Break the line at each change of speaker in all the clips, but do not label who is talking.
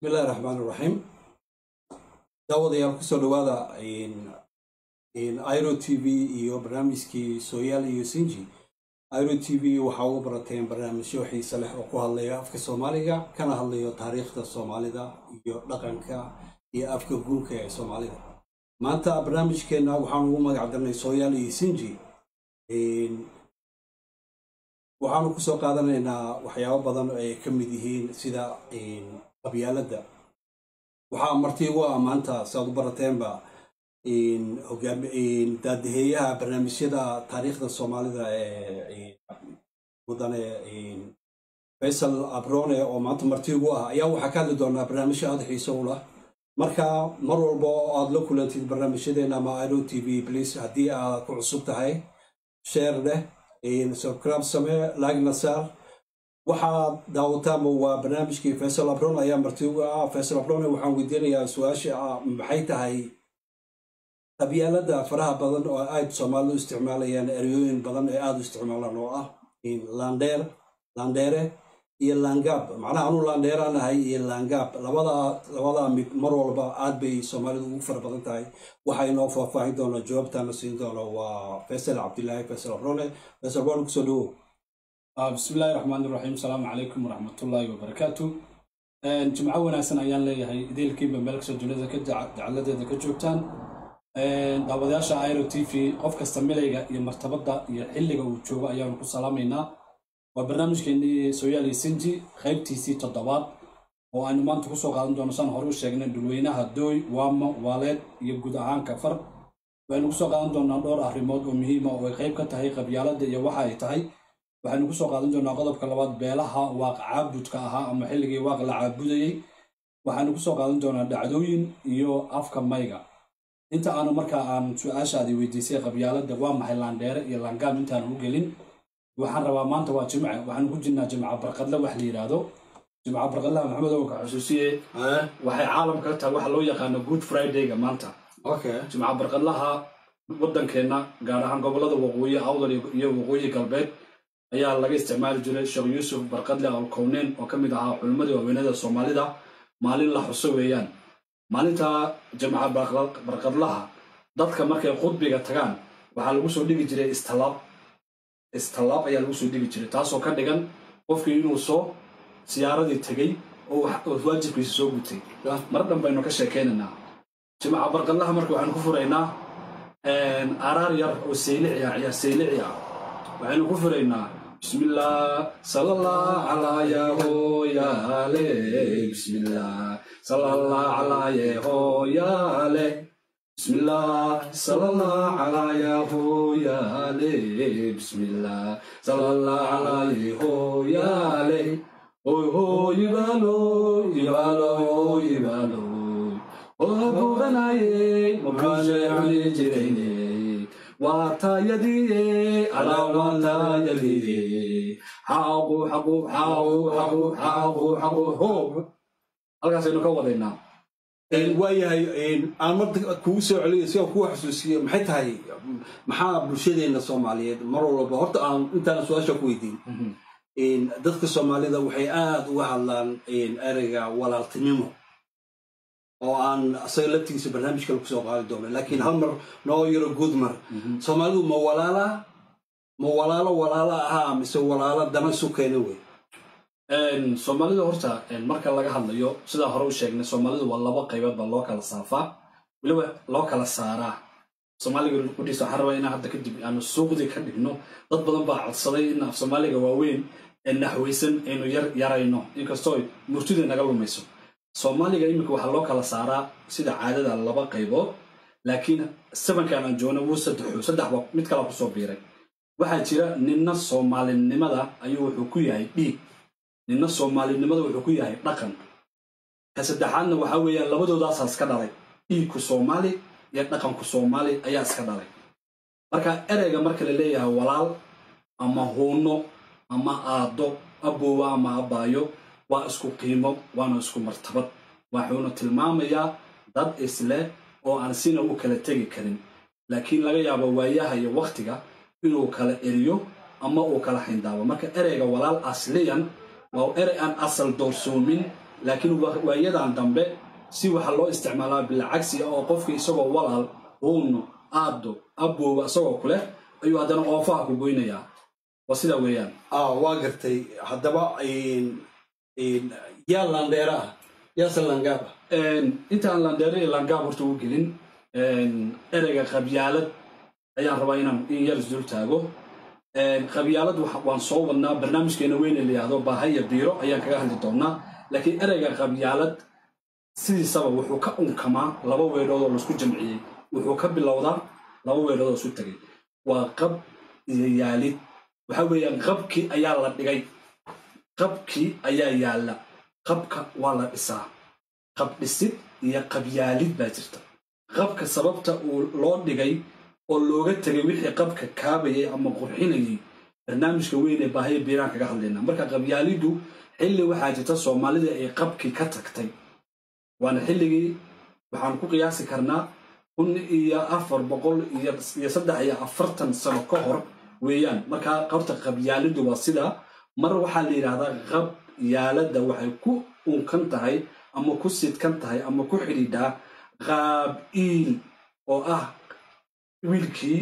bismillahi raxmaan iraxiim daawadayaal kusoo dhawaada iro t v iyo barnaamijkii sooyaal iyo sinji iro t v waxaa uga barateen barnaamijyo xiise leh oo ku hadlaya afka soomaaliga kana hadlayo taariikhda soomaalida iyo dhaqanka iyo afka guurka ee soomaalida maanta barnaamijkeenna waxaan ugu magac darnay sooyaal iyo sinji waxaanu kusoo qaadanaynaa waxyaabo badan oo ay ka mid yihiin sida qabyaaladda waxaa marti ugu ah maanta si aad u barateenba daadaheeyaha barnaamijyada taariikhda soomaalida ee mudane faysal abrone oo maanta marti ugu ah ayaa waxaa ka hadli doonaa barnaamijyo aada xiiso u lah marka mar walba oo aad la kulantid barnaamijyadeena ama iro t v please haddii aad ku cusub tahay sheer leh subscribe samee lagna saar waxaad daawataanba waa barnaamijkii faysal abron ayaa marti uga ah faysal abrone waxaan weydiinayaa su-aasha ah maxay tahay qabyaalada faraha badan oo aad soomaalidu isticmaalayaan eryooyin badan ee aada u isticmaalaan oo ah landheer landheere iyo laangaab macnaha anuu landheeraan ahay iyo laangaab labadaa mid mar walba aad bay soomaalidu ugu fara badan tahay waxaa inoo faahfaahin doona jawaabtaana siin doona waa faysal cabdilaahi faysal abrone faysal abrone kusoo dhawow
bismillahi raxmaan iraxiim asalaamu calaykum waraxmatullaahi wabarakaatu jimco wanaagsan ayaan leeyahay ideelkiiba meel kastoo dunida jacaladeeda ka joogtaan daawadayaasha iro t v qof kasta milayga iyo martabadda iyo xilliga uu joogo ayaanu ku salaamaynaa waa barnaamijkeenii sooyaaliya sinji qaybtiisii toddobaad oo aynu maanta kusoo qaadan doono saan hore u sheegnay dhulweynaha dooy waamo waaleed iyo guud ahaan kafar waxaynu kusoo qaadan doonaa dhowr arrimood oo muhiima oo ay qayb ka tahay qabyaaladda iyo waxa ay tahay waxaynu kusoo qaadan doonaa qodobka labaad beelaha waaq caabudka ahaa ama xilligii waaq la caabudayey waxaynu kusoo qaadan doonaa dhacdooyin iyo afka mayga inta aanu markaa aan su-aashaadi weydiisay qabyaaladda waa maxay laandheere iyo laangaab intaanu u gelin waxaan rabaa maanta waa jimce waxaanu ku jirnaa jimca barqadle wax la yidhaahdo jimca barqadlaha maxamed owanka xusuusiye waxay caalamka ka tahay waxa loo yaqaano good fridayga maanta jimca barqadlaha waddankeenna gaar ahaan gobollada waqooyi awdal iyo waqooyi galbeed ayaa laga isticmaali jiray sheekh yuusuf barqadle alkowneen oo ka mid ahaa culimmadii waaweynada soomaalida maalin la xuso weeyaan maalinta jamca barqadlaha dadka markay qudbiga tagaan waxaa lagu soo dhigi jiray istalaab istalaab ayaa lagu soo dhigi jiray taasoo ka dhigan qofkii inuu soo siyaaradii tegey oo waajibkiisa soo gutay mar dhan baynu ka sheekaynaynaa jimca barqadlaha marka waxaanu ku furaynaa araar yar oo saylici ah ciyaar saylici ah waxaynu ku furaynaa bismillah salallah calaa yahooyaale bismillah salallah calaa yahooyaale bismillah salallah calaa yahooyaale bismillah salallah calaa yahooyaale hoy hoy ibaalo ibaalo ibaalo oo buuqanaye mabuushe cuni jirayne waa taayadiye alaa taayadiye xaaqu xaqu xaaqu xaqu xaaqu xaqu hoob halkaasaynu ka wadaynaa
waayahay aan marta kugu soo celiyo si aan kugu xasuusiyo maxay tahay maxaa bulshadeenna soomaaliyeed mar walba horta aan intaan su-aasha ku weydiin dadka soomaalida waxay aada uga hadlaan ereyga walaaltinimo oo aan asaga laftigiisa barnaamij kale kusoo qaadi doono laakiin hal mar noo yaro guud mar soomaalidu ma walaala ma walaalo walaalo ahaa mise walaalo dana isu keena wey
soomaalida horta marka laga hadlayo sidaa hore u sheegnay soomaalidu waa laba qaybood baa loo kala saafaa weliba loo kala saaraa soomaaliga qudhiisa waxaan rabaa inaan hadda kadib aanu suuqdii ka dhigno dad badan baa codsaday in af soomaaliga waaweyn ee naxwaysan aynu yar yarayno inkastoo murtida naga lumayso soomaaliga iminka waxaa loo kala saaraa sida caadada laba qaybood laakiin sabankan aan joogna wuu saddexo saddexba mid kala kusoo biiray waxaa jira ninna soomaalinimada ayuu wuxuu ku yahay dhiig ninna soomaalinimada wuxuu ku yahay dhaqan ka saddexaadna waxaa weeyaan labadoodaasaa iska dhalay dhiigku soomaali iyo dhaqanku soomaali ayaa iska dhalay marka ereyga marka la leeyahay walaal ama huuno ama aado aboowa ama abbaayo waa isku qiimo waana isku martabad waxuuna tilmaamayaa dad isle oo aan sina u kala tegi karin laakiin laga yaabo waayaha iyo wakhtiga inuu kala eriyo ama uu kala xayndaabo marka ereyga walaal asliyan waa erey aan asal doorsoomin laakiin waayadan dambe si waxa loo isticmaalaa bilcagsi oo qofka isagoo walaal uuno aado abooba isagoo kuleh ayuu haddana oofaha ku goynayaa waa sidaa weeyaan
waa gartay haddaba yaa landheera ah yaase langaab ah
intaan landheere iyo langaab horta u gelin ereyga qabyaalad ayaan rabaa inaan in yar isdul taago qabyaalad waan soo wadnaa barnaamijkeena weyne la yihahdo baahaya biiro ayaan kaga hadli doonaa laakiin ereyga qabyaalad sidiisaba wuxuu ka unkamaa laba weedhood oo laisku jamciyey wuxuu ka bilowdaa laba weedhood oo isu tegay waa qab iyo yaalid waxa weeyaan qabkii ayaa la dhigay qabkii ayaa yaalla qabka waa la dhisaa qab dhisid iyo qabyaalid baa jirta qabka sababta uu loo dhigay oo looga tegay wixii qabka kaabayay ama qurxinayay barnaamijka weyn ee baahaya biiraan kaga hadlaynaa marka qabyaaliddu xilli waxaa jirta soomaalida ay qabkii ka tagtay waana xilligii waxaan ku qiyaasi karnaa kun iyo afar boqol iyo saddex iyo afartan sano ka hor weeyaan markaa horta qabyaaliddu waa sidaa mar waxaa la yidhaahdaa qabyaaladda waxay ku unkan tahay ama ku sidkan tahay ama ku xidhiidhaa qaab-iil oo ah wiilkii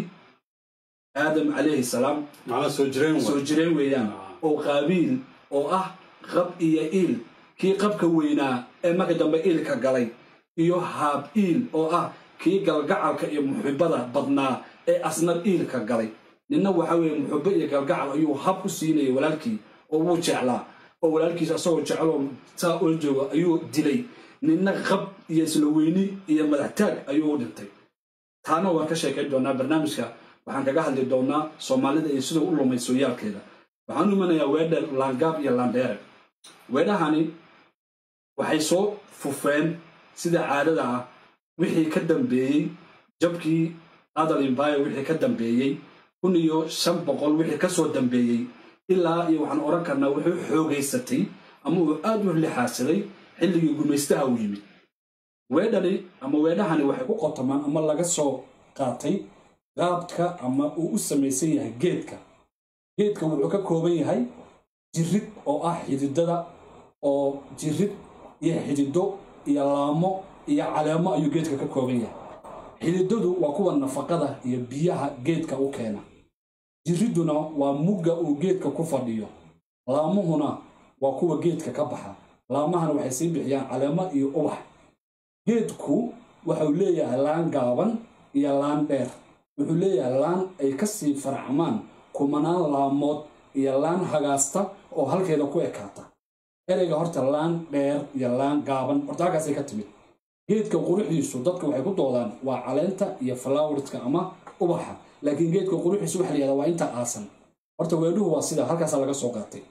aadam calayhi salaam
soo jireen
soo jireen weeyaan oo qaabiil oo ah qab iyo iil kii qabka weynaa ee marka dambe iilka galay iyo haab iil oo ah kii galgacalka iyo muxibada badnaa ee asna iilka galay ninna waxa weeye muxubo iyo galgacal ayuu hab u siinayay walaalkii oo wuu jeclaa oo walaalkiisa asagoo jecloo saa ula jooga ayuu dilay ninna qab iyo isla weyni iyo madaxtaag ayuu u dhintay taana waan ka sheekayn doonaa barnaamijka waxaan kaga hadli doonaa soomaalida iyo sida u lumay sooyaalkeeda waxaan u imanayaa weedha laangaab iyo laandheere weedhahani waxay soo fufeen sida caadada ah wixii ka dambeeyey jabkii adal imbayo wixii ka dambeeyey kun iyo shan boqol wixii ka soo dambeeyey ilaa iyo waxaan odhan karnaa wuxuu xoogaysatay ama uu aad u lixaadsaday xilligii gumaystaha uu yimid weedhani ama weedhahani waxay ku qotamaan ama laga soo qaatay qaabka ama uu u samaysan yahay geedka geedka wuxuu ka kooban yahay jirid oo ah xididada oo jirid iyo xidido iyo laamo iyo caleemo ayuu geedka ka kooban yahay xididadu waa kuwa nafaqada iyo biyaha geedka u keena jiriduna waa mugga uu geedka ku fadhiyo laamuhuna waa kuwa geedka ka baxa laamahana waxay sii bixiyaan caleemo iyo ubax geedku waxau leeyahay laan gaaban iyo laan dheer wuxuu leeyahay laan ay ka sii faracmaan kumanaan laamood iyo laan hagaasta oo halkeeda ku ekaata ereyga horta laan dheer iyo laan gaaban horta halkaasay ka timid geedka quruxdiisu dadka waxay ku doodaan waa caleenta iyo flowerska ama ubaxa laakiin geedka quruxdiisu waxa la yihahdaa waa inta aasan horta weedhuhu waa sida halkaasaa laga soo qaatay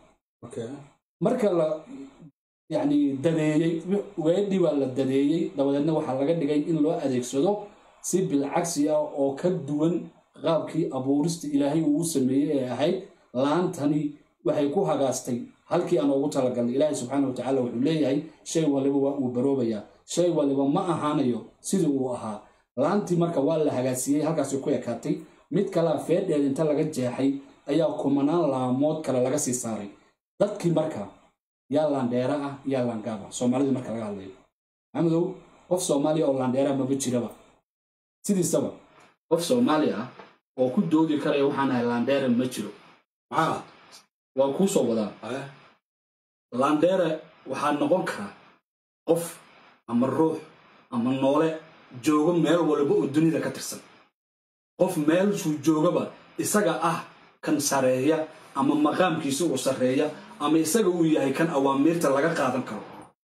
marka la yacni dadeeyey weedhii waa la dadeeyey dabadeedna waxaa laga dhigay in loo adeegsado si bilcagsi ah oo ka duwan qaabkii abuurista ilaahay uu sameeyey ee ahayd laantani waxay ku hagaastay halkii aan ugu talagalnay ilaahay subxaana wa tacaala wuxuu leeyahay shay waliba waa uu baroobayaa shay waliba ma ahaanayo sidii uu ahaa laantii marka waa la hagaasiyey halkaasay ku ekaatay mid kalea feedheed inta laga jeexay ayaa kumanaan laamood kale laga sii saaray dadkii marka yaa laandheera ah yaa laangaaba soomaalidii marka laga hadlayo maxamedow qof soomaaliya oo laandheera maba jiraba sidiisaba qof soomaali ah oo ku doodi karaya waxaan ahay laandheere ma jiro
maxaa
waa kuu soo wadaa
ah
laandheere waxaa noqon karaa qof ama ruux ama noole joogo meel waliba oo dunida ka tirsan qof meelshuu joogaba isaga ah kan sareeya ama maqaamkiisa uu sarreeya ama isaga uu yahay kan awaamiirta laga qaadan karo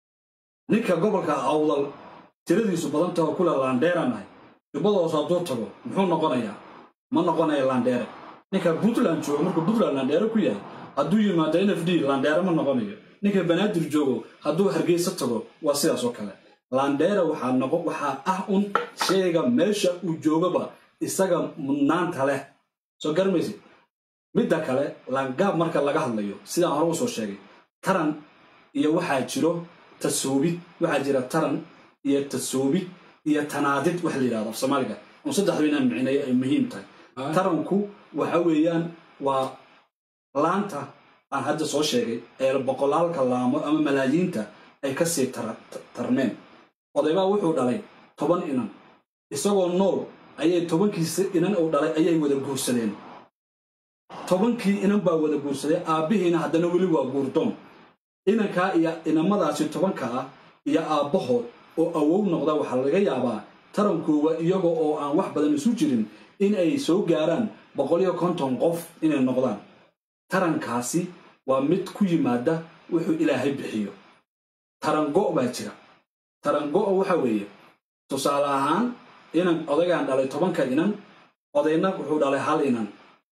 ninka gobolka awdal tiradiisu badantao kule laandheeranahay jubbadoosu hadduu tago muxuu noqonayaa ma noqonaya laandheere ninka puntland joogo markuu puntland laandheere ku yahay hadduu yimaado n f d laandheere ma noqonayo ninka banaadir joogo hadduu hargeysa tago waa sidaas oo kale laandheere waxaa noqon waxaa ah un shayga meesha uu joogaba isaga mudnaanta leh soo garmaysid midda kale laangaab marka laga hadlayo sidaan hore usoo sheegay taran iyo waxaa jiro tasoobid waxaa jira taran iyo tasoobid iyo tanaadid wax la yidhahdo af soomaaliga un saddexdu inaan micneeyo ay muhiim tahay taranku waxa weeyaan waa laanta aan hadda soo sheegay ee boqolaalka laamo ama malaayiinta ay ka sii tara- tarmeen odaybaa wuxuu dhalay toban inan isagoo nool ayay tobankiisa inan uu dhalay ayay wada guursadeen tobankii inan baa wada guursaday aabbihiina haddana weli waa guurdoon inankaa iyo inamadaasi tobanka ah iyo aabbahood oo awow noqda waxaa laga yaabaa tarankooga iyaga oo aan wax badan isu jirin in ay soo gaaraan boqol iyo konton qof inay noqdaan tarankaasi waa mid ku yimaada wuxuu ilaahay bixiyo tarango' baa jira tarango' waxa weeye tusaale ahaan inan odaygaan dhalay tobanka inan odayna wuxuu dhalay hal inan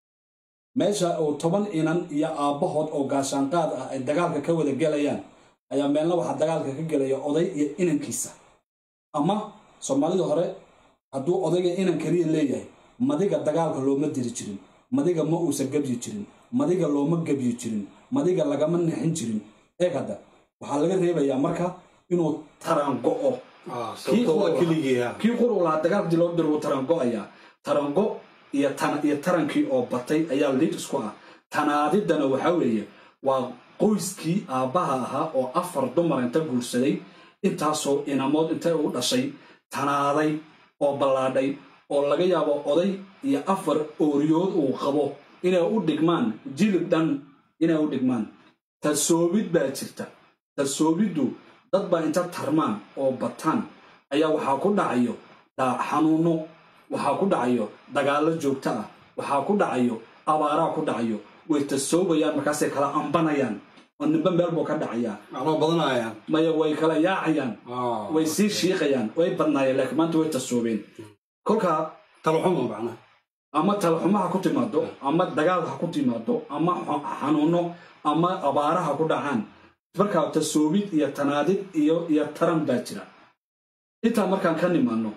meesha uu toban inan iyo aabbahood oo gaashaanqaad ah ay dagaalka ka wada gelayaan ayaa meelna waxaa dagaalka ka gelaya oday iyo inankiisa ama soomaalida hore hadduu odayga inan keliya leeyahay madiga dagaalka looma diri jirin madiga ma uusan gebyi jirin madiga looma gebyi jirin madiga lagama nixin jirin eeg hadda waxaa laga reebayaa marka inuu tarango'o Kii
sababto waa
qura-
keligiia
kii qur uu lahaa dagaalkii loo diro wuu tarango'ayaa tarango iyo tan iyo tarankii oo batay ayaa liid isku ah tanaadiddana waxaa weeye waa qoyskii aabbaha ahaa oo afar dumar inta guursaday intaasoo inamood intay u dhashay tanaaday oo ballaadhay oo laga yaabo oday iyo afar ooriyood uu qabo inay u dhigmaan jilib dhan inay u dhigmaan tasoobid baa jirta tasoobiddu dad baa inta tarmaan oo bataan ayaa waxaa ku dhacayo dha- xanuuno waxaa ku dhacayo dagaallo joogto ah waxaa ku dhacayo abaaraa ku dhacayo way tasoobayaan markaasay kala ambanayaan oo nimbe meel buu ka dhacayaa
macnoo badanayaan
maya way kala yaacayaan way sii shiiqayaan way badnaayeen laakiin maanta way tasoobeen kolkaa
talaxuma macnaha
ama talaxumo ha ku timaado ama dagaal ha ku timaado ama xa- xanuuno ama abaara ha ku dhacaan markaa tasoobid iyo tanaadid iyo iyo taran baa jira intaa markaan ka nimaano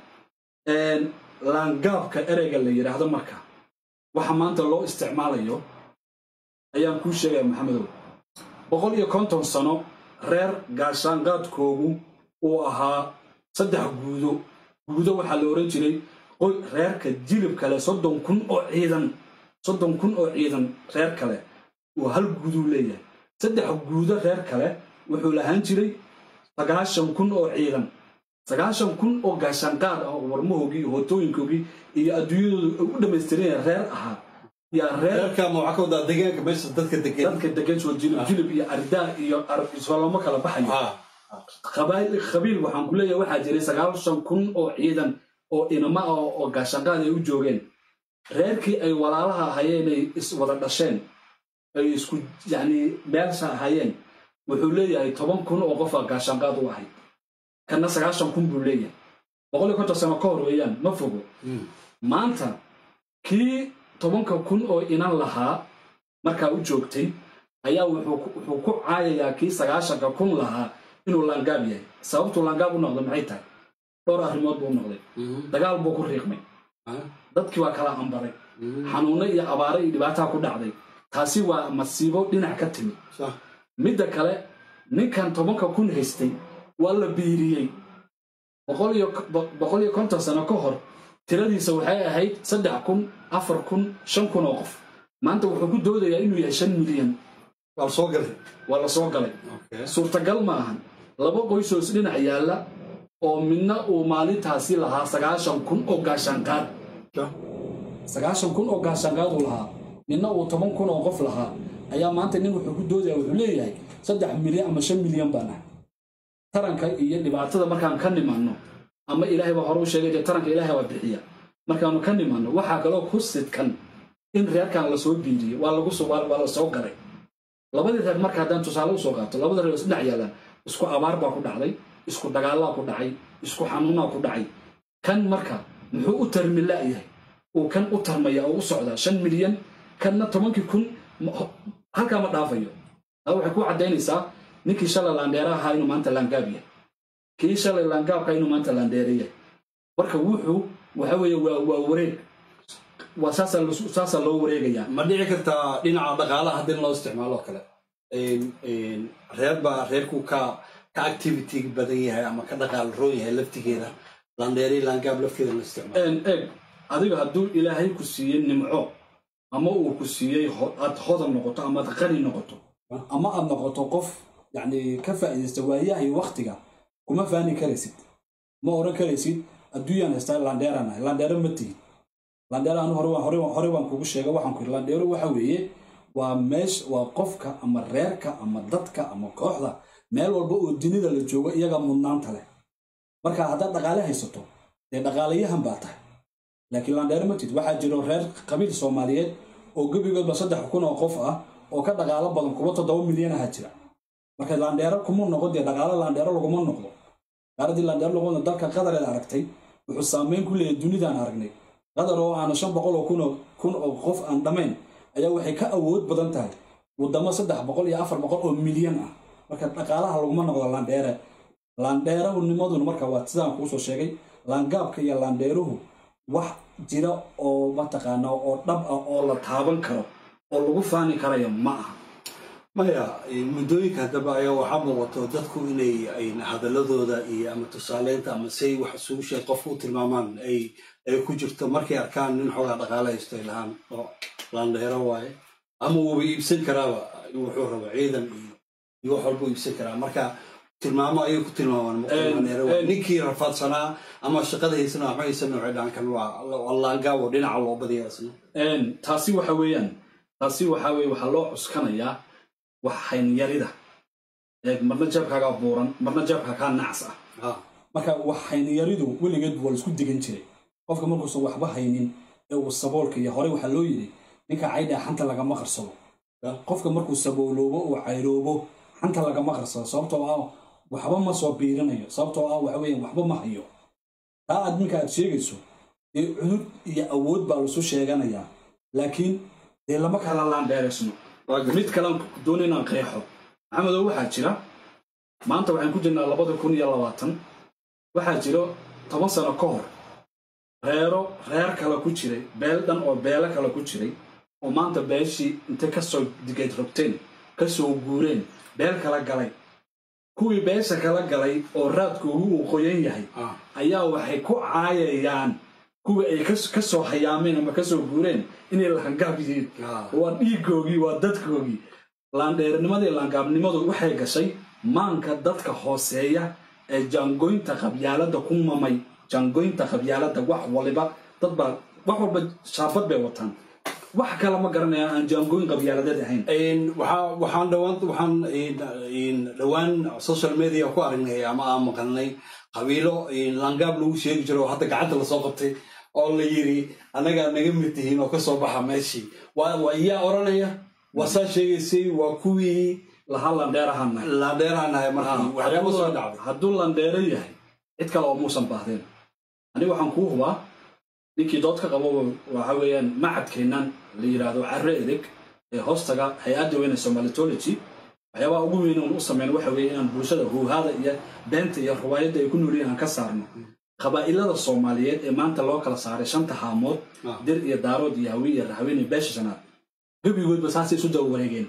laangaabka ereyga la yidhaahdo marka waxa maanta loo isticmaalayo ayaan kuu sheegaya maxamedow boqol iyo konton sano reer gaashaanqaadkoogu uu ahaa saddex guudo guudo waxaa la ohan jiray qoy reerka jilib kale soddon kun oo ciidan soddon kun oo ciidan reer kale uu hal guuduu leeyahay saddex guudo reer kale wuxuu lahaan jiray sagaashan kun oo ciidan sagaashan kun oo gaashaanqaad ah oo warmahoogii iyo hootooyinkoogii iyo adduunyadooda u dhammaystiranaya reer ahaa yaa reer
reerka ma waxaa ka wadaa deegaanka meesha dadka degan
dadka degan soo jilib jilib iyo ardaa iyo soloma kala baxayo qabaa'il qabiil waxaan ku leeyahay waxaa jiray sagaashan kun oo ciidan oo inama ah oo gaashanqaad ay u joogeen reerkii ay walaalaha ahayeen ay iswada dhasheen ay isku yacni meelsha ahayeen wuxuu leeyahay toban kun oo qofa gaashanqaad u ahayd kanna sagaashan kun buu leeyahay boqol iyo konton sano ka hor weeyaan ma fogo maanta kii tobanka kun oo inan lahaa markaa u joogtay ayaa wuxuu ku- wuxuu ku caayayaa kii sagaashanka kun lahaa inuu laangaab yahay sababtuu laangaab u noqday maxay tahay dhowr arrimood buu u noqday dagaal buu ku riiqmay dadkii waa kala ambaray xanuuno iyo abaare iyo dhibaataa ku dhacday taasi waa masiibo dhinac ka timid midda kale ninkan tobanka kun haystay waa la biiriyey boqol iyo bo- boqol iyo konton sano ka hor tiradiisa waxay ahayd saddex kun afar kun shan kun oo qof maanta wuxuu ku doodayaa inuu yahay shan milyan
waa soo galay
waa la soo galay suurtagal ma ahan laba qoysoo is dhinac yaalla oo midna uu maalintaasi lahaa sagaashan kun oo gaashaanqaad sagaashan kun oo gaashaanqaad uu lahaa midna uu toban kun oo qof lahaa ayaa maanta nin wuxuu ku doodaya wuxuu leeyahay saddex milyan ama shan milyan baan ah taranka iyo dhibaatada markaan ka nimanno ama ilaahay baa hore u sheegay dee taranka ilaahay waa bixiya markaanu ka nimanno waxaa kaloo ku sidkan in reerkan lasoo biiriyey waa lagu soo waa waa la soo galay labadii reer marka haddaan tusaale usoo qaato labada reer isdhex yaalaan isku abaar baa ku dhacday isku dagaallaa ku dhacay isku xanuunaa ku dhacay kan marka muxuu u tarmi la'yahay uu kan u tarmaya oo u socdaa shan milyan kanna tobankii kun ma- halkaa ma dhaafayo taa waxay ku caddaynaysaa ninkii shalay laandheera ahaa inuu maanta laangaab yahay kii shalay laangaabka inuu maanta laandheere yahay marka wuxuu waxa weeye waa waa wareeg waa saasaa lasu- saasaa loo wareegayaa
ma dhici kartaa dhinaca dhaqaalaha haddii loo isticmaalo oo kale reer baa reerku ka ka activity badan yahay ama ka dhaqaal roon yahay laftigeeda landheeri laangaab lafteeda la isticmaalo
een eeg adiga hadduu ilaahay ku siiyey nimco ama uu ku siiyey ho- aad hodan noqoto ama aad qani noqoto ama aad noqoto qof yacni ka faa'iidaysta waayaha iyo waktiga kuma faani karaysid ma oran karaysid adduunyaan haystaa landheeraan ahay landheero ma tihid landheero anu hore hore hore baan kugu sheega waxaan ku yidhi landheero waxa weeye waa meesh waa qofka ama reerka ama dadka ama kooxda meel walba oo dunida la joogo iyaga mudnaanta leh marka haddaad dhaqaale haysato dee dhaqaalayahan baa tahay laakiin landheero ma tihid waxaa jiro reer qabiil soomaaliyeed oo gebigoodba saddex kun oo qof ah oo ka dhaqaalo badan kuwa toddoba milyan aha jira marka landheero kuma noqo dee dhaqaalo landheero laguma noqdo gaaradii landheero laguma noqdo dalka qadareed aragtay wuxuu saameyn ku leeyahay dunidaan aragnay qadar oo aana shan boqol oo kun oo kun oo qof aan dhammayn ayaa waxay ka awood badan tahay waddamo saddex boqol iyo afar boqol oo milyan ah marka dhaqaalaha laguma noqdo landheere landheerahunimaduna marka waa sidaan kuusoo sheegay laangaabka iyo landheeruhu wax jira oo mataqaana oo dhab ah oo la taaban karo oo lagu faani karayo ma aha
maya muddooyinka haddaba ayaa waxaa muuqato dadku inay ay hadaladooda iyo ama tusaaleynta ama say wax isugu sheeg qofku u tilmaamaan ay ay ku jirto markay arkaan nin xoogaa dhaqaale haysto ay lahaan oo laandheero waaye ama wuuba iibsan karaaba wuxuu rabo ciidan iyo iyo wax walbuu iibsan karaa marka tilmaamo ayay ku tilmaamaan laandheero waaye ninkii rafaadsanaa ama shaqada haysana waxba haysana waxay dhahan kan waa waa laangaabo dhinaca loo badiya isna
taasi waxa weeyaan taasi waxa weye waxaa loo cuskanayaa wax haynyarida eeg marna jeebkaagaa buuran marna jeebkaa nacs ah
Ah,
marka wax haynyaridu weligeed waa laisku degan jiray qofka markuusan waxba haynin ee uu saboolka iyo horey waxaa loo yidhi ninka caydhaa xanta lagama qarsado qofka markuu sabooloobo uu cayroobo xanta lagama qarsado sababtoo ah waxba ma soo biirinayo sababtoo ah waxa weeyaan waxba ma hayo taa aad ninka aad sheegayso dee cudud iyo awood baa lasu sheeganayaa laakiin dee lama kala laandheeraysno
waa gartay.
mid kalean doona inaan qeexo maxamedow waxaa jira maanta waxaan ku jirnaa labada kun iyo labaatan waxaa jiro toban sano ka hor reero reer kale ku jiray beel dhan oo beelo kale ku jiray oo maanta beeshii intay kasoo digeed rogteen kasoo guureen beel kala galay kuwii beesha kala galay oo raadkoogu uu qoyan yahay
Ah,
ayaa waxay ku caayayaan kuwii ay kas- kasoo hayaameen ama kasoo guureen inay lahangaab yihiin
ah.
waa dhiigoogii waa dadkoogii laandheernimadii laangaabnimadu waxay gashay maanka dadka hooseeya ee jaangoynta qabyaaladda ku mamay jaangoynta qabyaaladda wax waliba dad baa wax walba shaabad bay wataan wax kale ma garanayaan aan jaangooyn qabyaaladeed ahayn
Een, waxaa- waxaan dhawaan waxaan een, een, dhawaan social media ku aragnay ama aan maqalnay qabiilo een, langaab lagu sheegi jiro oo hadda gacanta lasoo qabtay oo la yiri annagaa naga mid tihiin oo kasoo baxa meeshii waa waa iyaa oranaya waa saa sheegaysay waa kuwii
lahaa laandheerahan
laandheeraanahay markii waxyaaba soo dhacday
hadduu landheero yahay cid kale oo muusan baahdeen aniga waxaan kuu hubaa ninkii dood ka qabo waxa weeyaan macadkeennan la yidhaahdo carre edeg ee hoostaga hay-adda weyne somalitology waxyaabaha ugu weyn oon u sameyn waxa weeye inaan bulshada huuhaada iyo beenta iyo ruwaayadda ay ku noolyihin aan ka saarno qabaa'ilada soomaaliyeed ee maanta loo kala saaray shanta haamood
Ah.
dir iyo daarood iyo hawi iyo raxween iyo beesha shanaad gebigoodba saasay isu daba wareegeen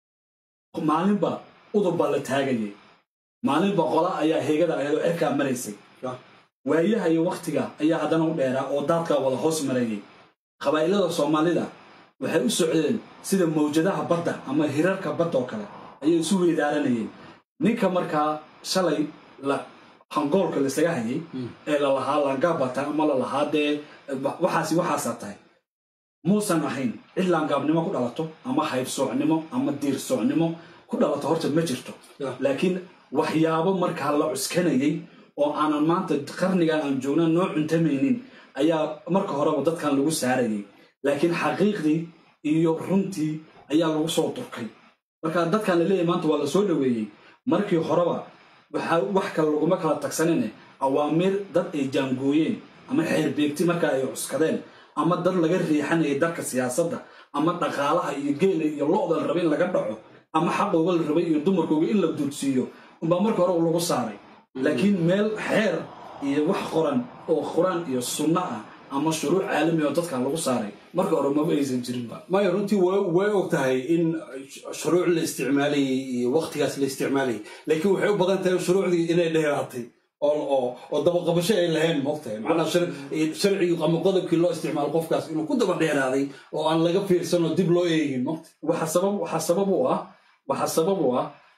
maalinba udub baa la taagayay maalinba qola ayaa heegada ahayd oo cirkaa maraysay
Ah.
waayaha iyo wakhtiga ayaa haddana u dheeraa oo daadkaa wada hoos marayay qabaa'ilada soomaalida waxay u socdeen sida mawjadaha badda ama hirarka badda oo kale ayay isu weydaaranayeen ninka markaa shalay la hangoolka laisaga hayay ee lalahaa laangaabata ama lalahaa dee waxaasi waxaasaa tahay muusan ahayn cid laangaabnimo ku dhalato ama haybsoocnimo ama diirsoocnimo ku dhalato horta ma jirto
Yeah.
laakiin waxyaabo markaa la cuskanayay oo aanan maanta qarnigan aan joogna noo cuntamaynin ayaa marka horeba dadkan lagu saarayay laakiin xaqiiqdii iyo runtii ayaa lagu soo durkay marka dadkan la leeyahay maanta waa la soo dhoweeyey markii horeba waxaa wax kale laguma kala tagsanine awaamiir dad ay jaangooyeen ama xeerbeegti marka ay cuskadeen ama dad laga riixanayay darka siyaasadda ama dhaqaalaha iyo geela iyo lo-da la rabay in laga dhaco ama xaqooga la rabay iyo dumarkooga in la duudsiiyo umbaa marka hore lagu saaray laakiin meel xeer iyo wax qoran oo qur-aan iyo sunno ah ama shuruuc caalami oo dadkan lagu saaray marka hore maba aysan jirinba
maya runtii way way og tahay in shuruuc la isticmaalayay iyo waktigaas la isticmaalayay laakiin waxay u badan tahay shuruucdii inay dheeraatay oo oo oo dabaqabasho ay lahayn moogtahay macnaa shar- sharcigii ama qodobkii loo isticmaalo qofkaas inuu ku daba dheeraaday oo aan laga fiirsan oo dib loo eegin moogta
waxaa sabab waxaa sabab u ah waxaa sabab u ah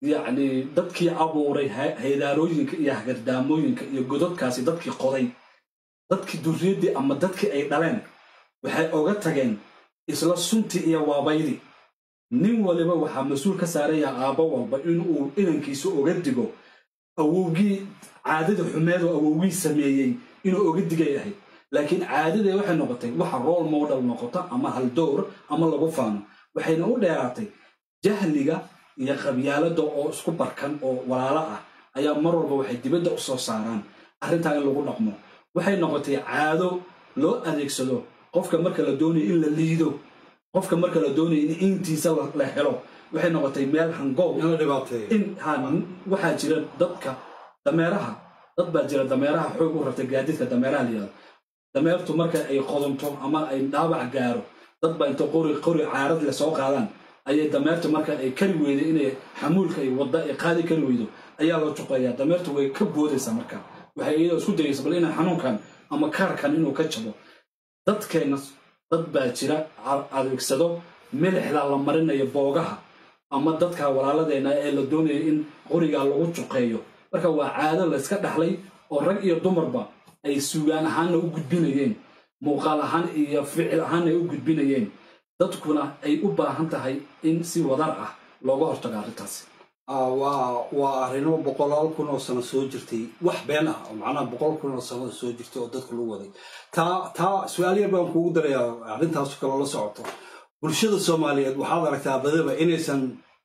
yacni dadkii abuuray ha- haydaalooyinka iyo hagardaamooyinka iyo godadkaasi dadkii qoday dadkii durriyaddii ama dadkii ay dhaleen waxay oga tageen isla suntii iyo waabaydii nin waliba waxaa mas-uul ka saaraya aabbo walba inuu inankiisa oga digo awowgii caadada xumeedoo awowgii sameeyey inuu oga digay ahayd laakiin caadadee waxay noqotay waxa role model noqota ama haldowr ama lagu faano waxayna u dheeraatay jahliga iyo qabyaalada oo isku barkan oo walaalo ah ayaa mar walba waxay dibadda u soo saaraan arrintaa in lagu dhaqmo waxay noqotay caado loo adeegsado qofka marka la doonayo in la liido qofka marka la doonayo in intiisa la- la helo waxay noqotay meel hangoob
in la dhibaateeyo
in ha waxaa jira dadka dameeraha dad baa jira dameeraha xoog u rabtay gaadiidka dameeraha la yihahdo dameertu marka ay qodonto ama ay dhaawac gaaro dad baa inta qori qori caarad le soo qaadaan ayay dameertu marka ay kari weydo inay xamuulka ay wadda ay qaadi kari weydo ayaa loo juqeeyaa dameertu way ka boodaysaa marka waxay iyadoo isku dayaysa bal inay xanuunkan ama kaarkan inuu ka jabo dadkeenna dad baa jira a- adeegsado milixda la marinayo boogaha ama dadka walaaladeena ee la doonayo in qorigaa lagu juqeeyo marka waa caado la iska dhaxlay oo rag iyo dumarba ay sugaan ahaanna u gudbinayeen muuqaal ahaan iyo ficil ahaanna ay u gudbinayeen dadkuna ay u baahan tahay in si wadar ah looga hortago arrintaasi
Ah, waa waa arrimo boqolaal kun oo sano soo jirtay wax been ah oo macnaha boqol kun oo sano soo jirtay oo dadka lagu waday taa taa su-aal yar baan kugu darayaa arrintaas kaloo la socoto bulshada soomaaliyeed waxaad aragtaa badaba inaysan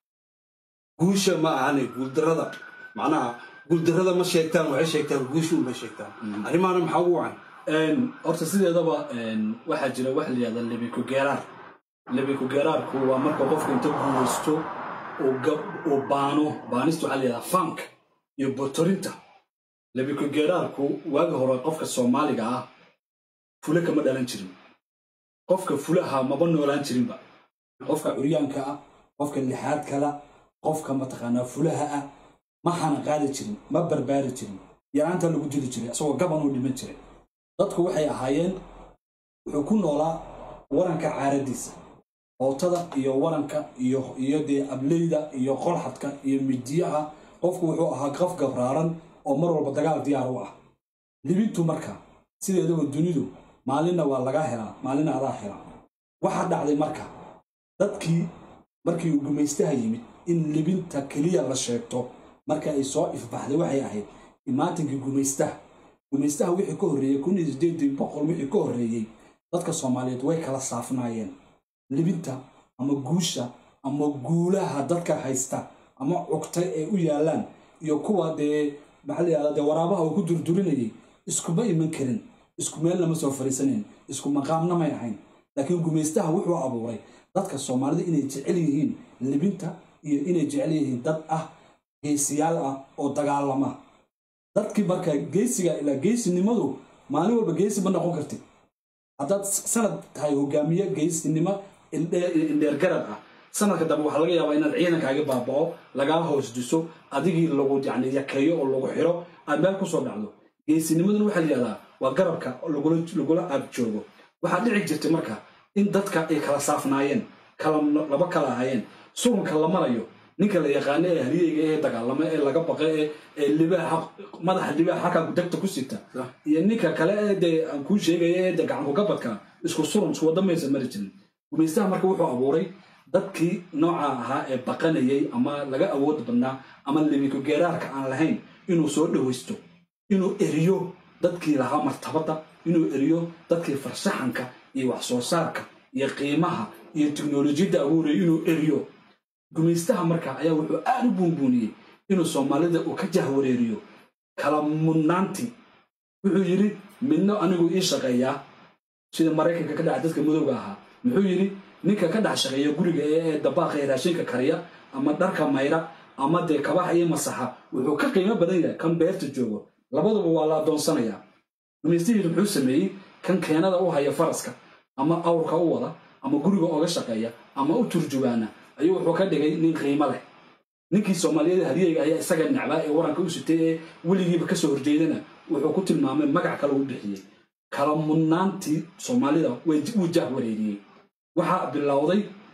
guusha ma ahane guuldarada macnaha guuldarada ma sheegtaan waxay sheegtaan guusha unbay sheegtaan arrimahana maxaa ugu wacan
Een, horta sideedaba een, waxaa jira wax la yihahda lebiko geeraar lebiko geeraarku waa marka qofka inta guulaysto uu ga- uu baano baanista waxaa la yihahda fank iyo botorinta lebiko geeraarku waagi hore qofka soomaaliga ah fule kama dhalan jirin qofka fulaha maba noolaan jirinba qofka curyaanka ah qofka lixaad kala qofka mataqaanaa fulaha ah ma hana qaadi jirin ma barbaari jirin yaraanta lagu dili jiray isagoo gaban uu dhiman jiray dadku waxay ahaayeen wuxuu ku noolaa waranka caaradiisa hootada iyo waranka iyo iyo dee ableyda iyo qolxadka iyo midiyaha qofku wuxuu ahaa qof gabraaran oo mar walba dagaal diyaar u ah libintu marka sideedaba dunidu maalinna waa laga helaa maalinna adaa helaa waxaa dhacday marka dadkii markii uu gumaystaha yimid in libinta keliya la sheegto marka ay soo ifbaxday waxay ahayd imaatinkii gumaystaha gumaystaha wixii ka horreeyey kun iyo sideedii boqol wixii ka horreeyey dadka soomaaliyeed way kala saafnaayeen libinta ama guusha ama guulaha dadka haysta ama cugtay ee u yaalaan iyo kuwa dee maxaa la yihahdaa dee waraabaha uu ku durdurinayay iskuma iman karin isku meelna ma soo fariisanayn isku maqaamna may ahayn laakiin gumaystaha wuxuu abuuray dadka soomaalida inay jecel yihiin libinta iyo inay jecel yihiin dad ah geesiyaal ah oo dagaalama dadkii marka geesiga ilaa geesinimadu maalin walba geesi ma noqon kartid haddaad sanad tahay hogaamiye geesinimo indheergarad ah sanadka dambe waxaa laga yaabaa inaad ciidankaaga baaba'o lagaa hoos diso adigii lagu yani yakeeyo oo lagu xiro aad meel kusoo dhacdo geesinimaduna waxaa la yihahdaa waa garabka lagula lagula aab joogo waxaa dhici jirtay marka in dadka ay kala saafnaayeen kala laba kala ahaayeen surunka la marayo ninka la yaqaano ee haryeyga ee dagaalama ee laga baqa ee ee libaaxa madaxa libaaxa halkaa degta ku sita iyo ninka kale ee dee aan kuu sheegaya ee dee gacanku gabadka isku surun isku wada maysa mari jirin gumaystaha marka wuxuu abuuray dadkii nooca ahaa ee baqanayay ama laga awood badnaa ama libiko geeraarka aan lahayn inuu soo dhowaysto inuu eriyo dadkii lahaa martabadda inuu eriyo dadkii farshaxanka iyo wax soo saarka iyo qiimaha iyo tiknolojiyadda abuuraya inuu eriyo gumaystaha marka ayaa wuxuu aad u buunbuuniyey inuu soomaalida uu ka jahwareeriyo kala mudnaantii wuxuu yidhi midno anigu ii shaqeeyaa sida maraykanka ka dhaca dadka madowga ahaa muxuu yidhi ninka ka dhex shaqeeya guriga ee dabaaqa ee raashinka kariya ama dharka mayra ama dee kabaxa iyo masaxa wuxuu ka qiimo badan yahay kan beerta joogo labaduba waa la adoonsanayaa gumaystihiidu muxuu sameeyey kan keenada u haya faraska ama awrka u wada ama guriga oga shaqeeya ama u turjubaana ayuu wuxuu ka dhigay nin qiimo leh ninkii soomaaliyeed haryeyga ayaa isaga nacbaa ee waranka u sitay ee weligiiba kasoo horjeedana wuxuu ku tilmaamay magac kale u bixiyey kala mudnaantii soomaalida wuu jah wareeriyey waxaa bilowday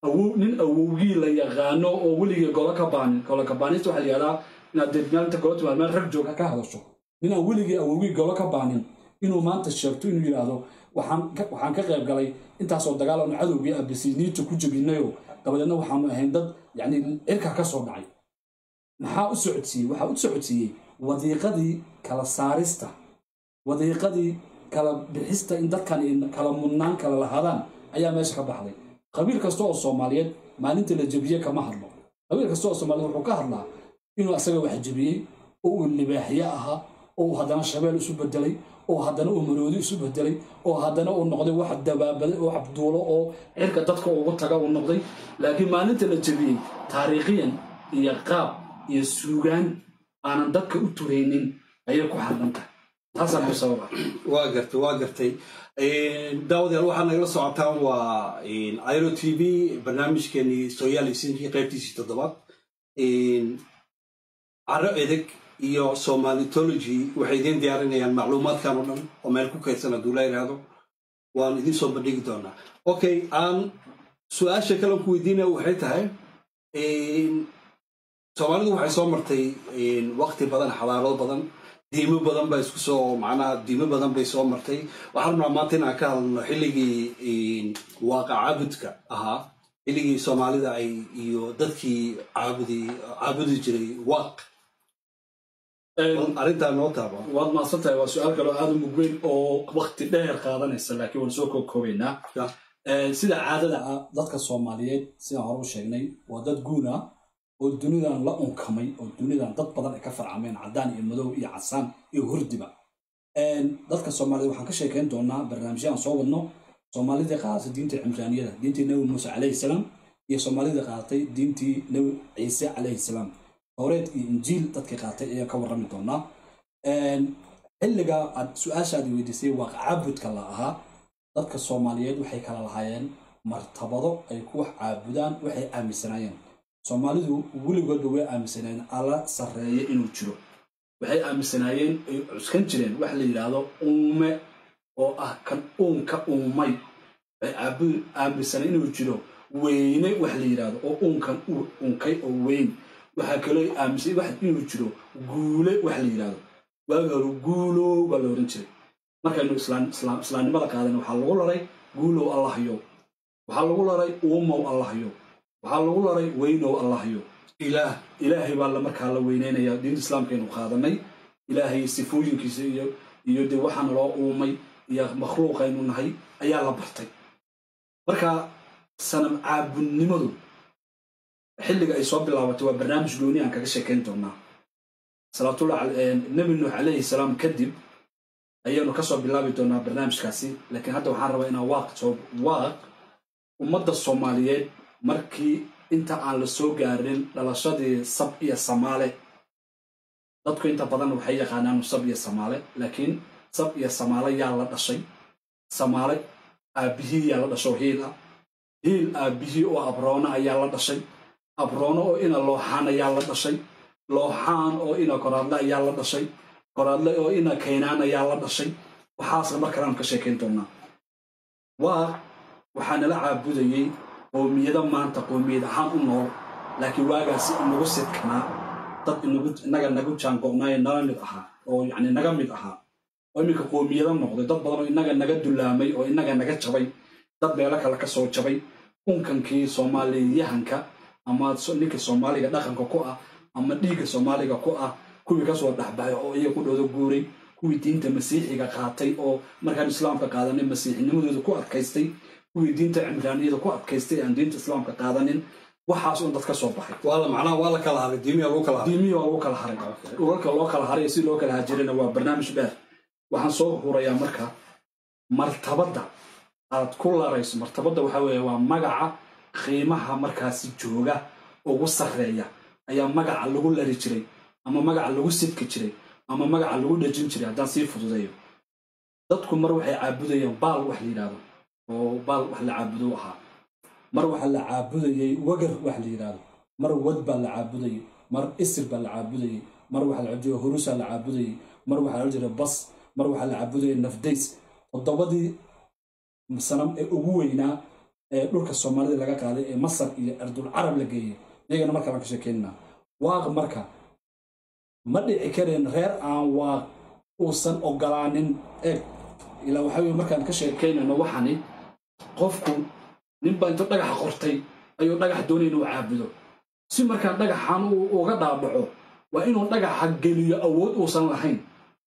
awow nin awowgii la yaqaano oo weligii golo ka baanin golo ka baanista waxaa la yihahdaa inaad dee maalinta golo timaad meel rag jooga ka hadasho nin aan weligii awowgii golo ka baanin inuu maanta sheegto inuu yidhaahdo waxaan ka- waxaan ka qayb galay intaasoo dagaal aanu cadowgii abisiniinta ku jebinayo dabadeedna waxaanu ahayn dad yacni cirka ka soo dhacay maxaa u socodsiiyey waxaa u socodsiiyey wadiiqadii kala saarista wadiiqadii kala bixista in dadkan ay kala mudnaan kala lahadaan ayaa meesha ka baxday qabiil kasta oo soomaaliyeed maalinta la jebiye kama hadlo qabiil kasta oo soomaaliyeed wuxuu ka hadlaa inuu asaga wax jebiyey oo uu libaaxye ahaa oo uu haddana shabeel isu bedelay oo haddana uu maroodi isu bedelay oo haddana uu noqday wax dabaabaday oo wax duulo oo cirka dadka ugu taga uu noqday laakiin maalinta la jebiyey taariikhiyan iyo qaab iyo suugaan aanan dadka u turaynin ayay ku xadhan tahay taasaa ku sababa
waa gartay waa gartay daawadayaal waxaa nagala socotaan waa iro t v barnaamijkeenii sooyaal isinkii qaybtiisii toddobaad caro edeg iyo somalitology waxay idiin diyaarinayaan macluumaadkan oo dhan oo meel ku kaydsan hadduu la yidhaahdo waan idiin soo bandhigi doonaa okay aan su-aasha kale ku weydiinaya waxay tahay soomaalidu waxay soo martay waqti badan xadaarado badan diimo badan baa isku soo macnaha diimo badan bay soo martay waxaan rabnaa maanta inaan ka hadlno xilligii waaqa caabudka ahaa xilligii soomaalida ay iyo dadkii caabudi caabudi jiray waaq arrintaa noo taaba
waad mahadsan tahay waa su-aal kaloo aada u mug weyn oo wakti dheer qaadanaysa laakiin waan soo kookoobaynaa
Yeah.
Eh, sida caadada ah dadka soomaaliyeed sidaan hore u sheegnay waa dad guun ah oo dunidan la unkamay oo dunidan dad badan ay ka farcameen caddaan iyo madow iyo casaan iyo hurdiba En, dadka soomaaliyeed waxaan ka sheekayn doonaa barnaamijyo aan soo wadno soomaalidii qaadatay diinta cimraaniyada diintii nebi muuse calayhi salaam iyo soomaalidii qaadatay diintii nebi ciise calayhi salaam towreed iyo injiil dadkii qaatay ayaan ka warrami doonaa En, xilliga aad su-aashaadi weydiisay waa caabudka la ahaa dadka soomaaliyeed waxay kala lahaayeen martabado ay ku wax caabudaan waxay aaminsanaayeen soomaalidu weligoodba way aaminsanaayeen alla sarreeye inuu jiro waxay aaminsanaayeen ay cuskan jireen wax la yidhaahdo uume oo ah kan uunka uumay waxay aabu- aaminsaneen inuu jiro weyne wax la yidhaahdo oo uunkan uu unkay oo weyn waxaa kaloo aaminsan wax inuu jiro guule wax la yidhaahdo waagi hore guulow baa la ohan jiray markaynu islaam- islaam- islaamnimada qaadan waxaa lagu laray guulow allahyo waxaa lagu laray uumow allahyo waxaa lagu laray weynow allahyo
ilaah
ilaahay baa la markaa la weyneynaya diinta islaamkaynu qaadanay ilaahay sifooyinkiisa iyo iyo dee waxaana loo uumay iyo makhluuqaynu nahay ayaa la bartay marka sanam caabudnimadu xilliga ay soo bilaabatay waa barnaamij gooni aan kaga sheekayn doonaa salaatullah cal- eh, nebi nuux calayhi salaam kadib ayaanu kasoo bilaabi doonaa barnaamijkaasi laakiin hadda waxaan rabaa inaan waaq soo waaq ummadda soomaaliyeed markii inta aan la soo gaarin dhalashadii sab iyo samaale dadku inta badan waxay yaqaanaan sab iyo samaale laakiin sab iyo samaale yaa la dhashay samaale aabbihii yaa la dhasho hiil ah hiil aabbihii oo abroona ayaa la dhashay abroono oo ina looxaan ayaa la dhashay looxaan oo ina koraadle ayaa la dhashay koraadle oo ina kaynaan ayaa la dhashay waxaasna mar kalean ka sheekayn doonaa waa waxaa nala caabudayey qoomiyado maanta qoomiyad ahaan u nool laakiin waagaasi inagu sidkanaa dad inagu inaga nagu jaango'naayo nala mid ahaa oo yacni naga mid ahaa oo iminka qoomiyado noqday dad badan oo inaga naga dulaamay oo inaga naga jabay dad meelo kale ka soo jabay unkankii soomaaliyahanka ama so- ninka soomaaliga dhaqanka ku ah ama dhiigga soomaaliga ku ah kuwii kasoo dhexbaxay oo iyaga ku dhooda guuray kuwii diinta masiixiga qaatay oo markaan islaamka qaadanay masiixinimadooda ku adkaystay kuwii diinta cimraaniyada ku adkaystay aan diinta islaamka qaadanin waxaas un dad ka soo baxay
waa la macnaha waa la kala haray diimiya lagu kala haray
diimihii waa lagu kala haray dhulalka loo kala haray iyo si loo kala hajirina waa barnaamij dheer waxaan soo hurayaa marka martabadda aad ku larayso martabadda waxaa weeye waa magaca qiimaha markaasi jooga ugu sarreeya ayaa magaca lagu lari jiray ama magaca lagu sidki jiray ama magaca lagu dhejin jiray haddaan sii fududeeyo dadku mar waxay caabudayeen baal wax la yidhaahdo oo baal wax la caabudo u ahaa mar waxaa la caabudayey wagar wax la yidhaahdo mar wad baa la caabudayey mar isir baa la caabudayey mar waxaa la caabudayey hurusaa la caabudayey mar waxaa la jiray bas mar waxaa la caabudayey nafdays toddobadii sanam ee ugu weynaa ee dhulka soomaalida laga qaaday ee masar iyo ardul carab la geeyey iyagana marka baan ka sheekeynana waaq marka ma dhici kareen reer aan waaq uusan ogolaanin eeg ilaa waxaa weye markaan ka sheekeynayno waxani qofku ninbaa intuu dhagaxa qortay ayuu dhagax doonaya inuu caabudo si markaan dhagaxan uu uga dhaabaco waa inuu dhagaxa geliyo awood uusan lahayn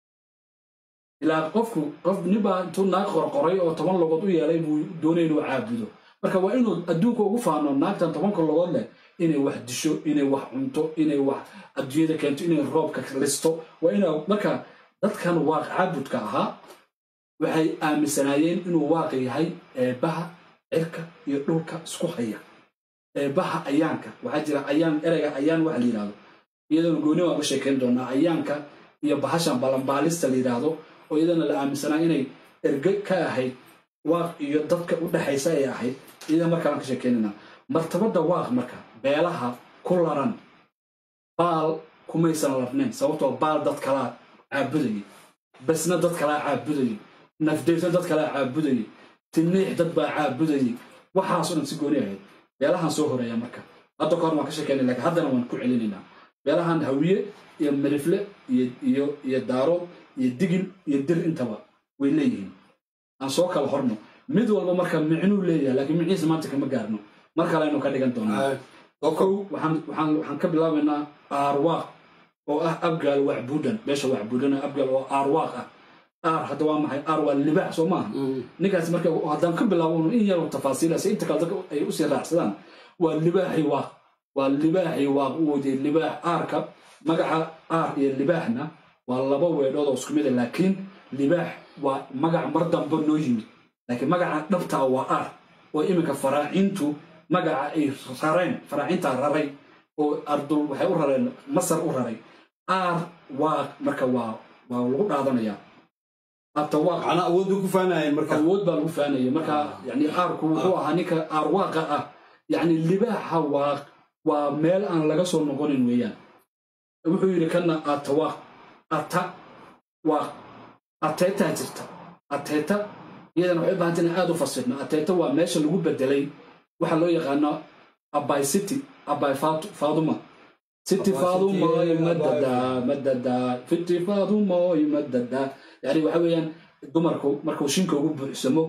ilaa qofku qof ninbaa intuu naag qorqoray oo toban logood u yeelay buu doonaya inuu caabudo marka waa inuu adduunka ugu faano naagtan tobanka logood leh inay wax disho inay wax cunto inay wax adduunyada keento inay roobka listo waa ina marka dadkan waaq caabudka ahaa waxay aaminsanaayeen inuu waaqa yahay eebbaha cirka iyo dhulka isku haya eebbaha ayaanka waxaa jira ayaan ereyga ayaan waxa la yidhahdo iyadoona gooni waan uga sheekayn doonaa ayaanka iyo bahashan balanbaalista la yidhaahdo oo iyadana la aaminsanaa inay erge ka ahayd waaq iyo dadka u dhexaysa ay ahayd iyadana markaaan ka sheekaynayna martabada waaq marka beelaha ku laran baal kumaysan larnayn sababtoo baal dad kalaa caabudayay basna dad kalaa caabudayay nafdaysan dad kalaa caabudayay tiniix dad baa caabudayay waxaasoo dhan si gooni ahayd beelahan soo horeeya marka hadda kahor waan ka sheekeynay lakiin haddana waan ku celinaynaa beelahan hawiye iyo mirifle iyo iyo daarood iyo digil iyo dir intaba way leeyihiin aan soo kala horno mid walba marka micnuu leeyahay laakiin micnihiisa maanta kama gaarno mar kale aynu ka dhigan doonaa kow waxaan waxaan waxaan ka bilaabaynaa aarwaaq oo ah abgaal wacbuudan beesha wacbuudan abgaal oo aarwaaq ah aar hadda waa maxay aar waa libaax soo maaha ninkaas marka haddaan ka bilaabo in yar tafaasiila si inta kale dadka ay usii raacsadaan waa libaaxi waaq waa libaaxi waaq u wodiyay libaax aarka magaca aar iyo libaaxna waa laba weedhood oo isku mid a laakiin libaax waa magac mar damba noo yimid laakiin magaca dhabtaa waa aar oo iminka faraacintu magaca ay rareen faraacintaa raray oo ardul waxay u rareen masar u raray aar waaq marka waa waa lagu dhaadanayaa atawaaq
macnaa awood bay ku faanayeen marka
awood baa lagu faanaya marka yani aarku wuxuu ahaa ninka aarwaaqa ah yani libaaxa waaq waa meel aan laga soo noqonin weeyaan wuxuu yidhi kana atawaaq ata waaq ateetaa jirta ateeta iyadana waxay u bahanta inaan aad u fasirno ateeta waa meesha lagu bedelay waxa loo yaqaano abay city abay faaduma city faadumoy madada madada city faadumoy madada yani waxa weeyaan dumarku markuu shinka ugu buuxsamo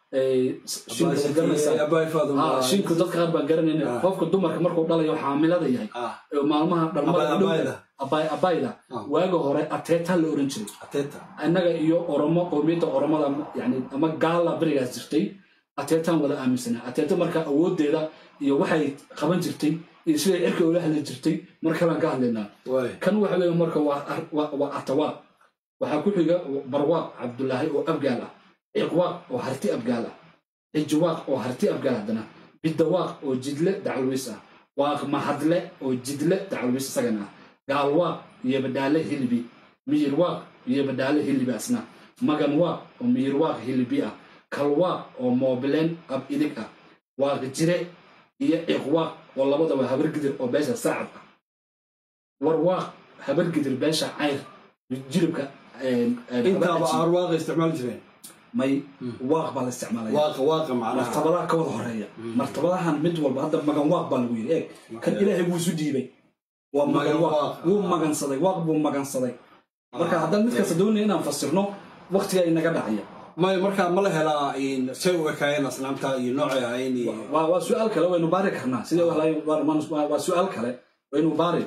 shinku dadka qaar baan garanayna qofka dumarka markuu dhalayo xaamilada yahay maalmaha dhalmada abayda waaga hore ateeta la oran jiray annaga iyo oromo qowmiyadda oromada yani ama gaala berigaas jirtay ateetaan wada aaminsanaa ateeta marka awoodeeda iyo waxay qaban jirtay iyo siday cirka ula hadli jirtay mar kalaan ka hadlaynaa kan waxa weeye marka waa atawaaq waxaa ku xiga barwaaq cabdulaahi oo abgaal ah ciqwaaq oo harti abgaal ah cijwaaq oo harti abgaal haddana bidawaaq oo jidle dacalwiis ah waaq mahadle oo jidle dacalwiis isagana ah gaalwaaq iyo badhaale hilibi miyirwaaq iyo badhaale hilibi asna maganwaaq oo miyirwaaq hilibi ah kalwaaq oo moobileen ab idig ah waaq jire iyo ciqwaaq oo labadaba habargidir oo beesha saacad ah warwaaq habargidir beesha cayr jiribka
intaaba aarwaaqa isticmaali jireen
may waaq baa la isticmaalaya
waaqa waaqa macnaha
martabadaha ka wada horeeya martabadahan mid walba hadda magan waaq baa lagu yidhi eeg kan ilaahay wuu isu dhiibay waa magan waaq wuu magansaday waaq buu magansaday marka haddaan mid kasta doonaya inaan fasirno waktiga inaga dhacaya
may markaa ma la helaa say u ekaayeen asnaamta iyo noocay ahayn iyo
waa waa su-aal kale waynu baari karnaa sidee waa su-aal kale waynu baari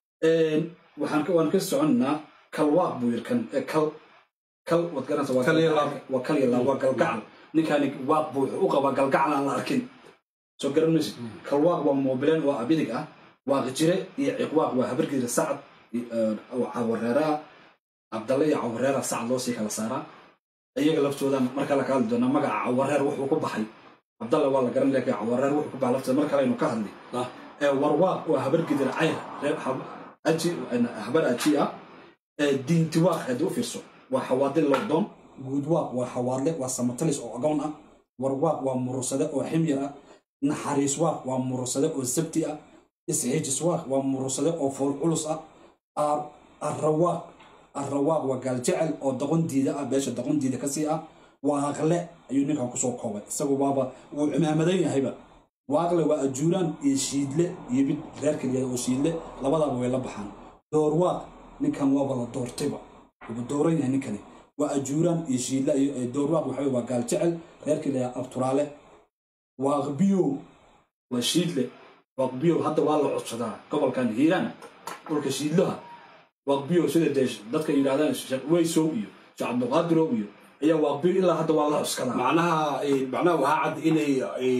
waxaan waan ka soconnaa kalwaaq buu yiri kan kal kal waad garanaysa waa
Kal iyo laab.
waa kal iyo laab waa galgacal ninkaani waaq buu wuxuu u qabaa galgacal aan la arkin soo garan maysid kalwaaq waa moobileen waa abidig ah waaq jire iyo ciqwaaq waa habargeeda sacad oo cawareeraha cabdalle iyo cawareera sacad loo sii kala saaraa iyaga laftooda marka la ka hadli doonaa magaca cawareer wuxuu ku baxay cabdalle waa la garan laakiin cawareer wuxuu ku baxay laftooda mar kale aynu ka hadli
Ah.
ee warwaaq waa habargedir cayr reer hab- aji habar aji ah ee diintiwaaq haddii u fiirso waa xawaadil lowdoon guudwaaq waa xawaadle waa samatalis oo agoon ah warwaaq waa murursade oo ximyar ah naxariiswaaq waa murursade oo sabti ah isxiijiswaaq waa murursade oo fool culus ah Ar- arrawaaq arrawaaq waa gaaljecel oo doqon diida ah beesha doqon diida kasii ah waaqle ayuu ninkan kusoo koobay isagu waaba wuu cimaamadan yahayba waaqle waa ajuuraan iyo shiidle iyo mid reer keliya oo shiidle labadaaba way la baxaan doorwaaq ninkan waaba la doortayba wuxuu dooran yahay ninkani waa ajuuraan iyo shiidle iyo doorwaaq waxa waa gaal jecel reer keliya abturaale waaqbiyow waa shiidle waaqbiyow hadda waa la codsadaa gobolkan hiiraan dhulka shiidlaha waaqbiyow sida dee dadka yidhahdaan sheekh weysow iyo sheekh cabdiqaadirow iyo ayaa waaqbiyow ilaa hadda waa la cuskadaa
macnaha macnaha waxaa cad inay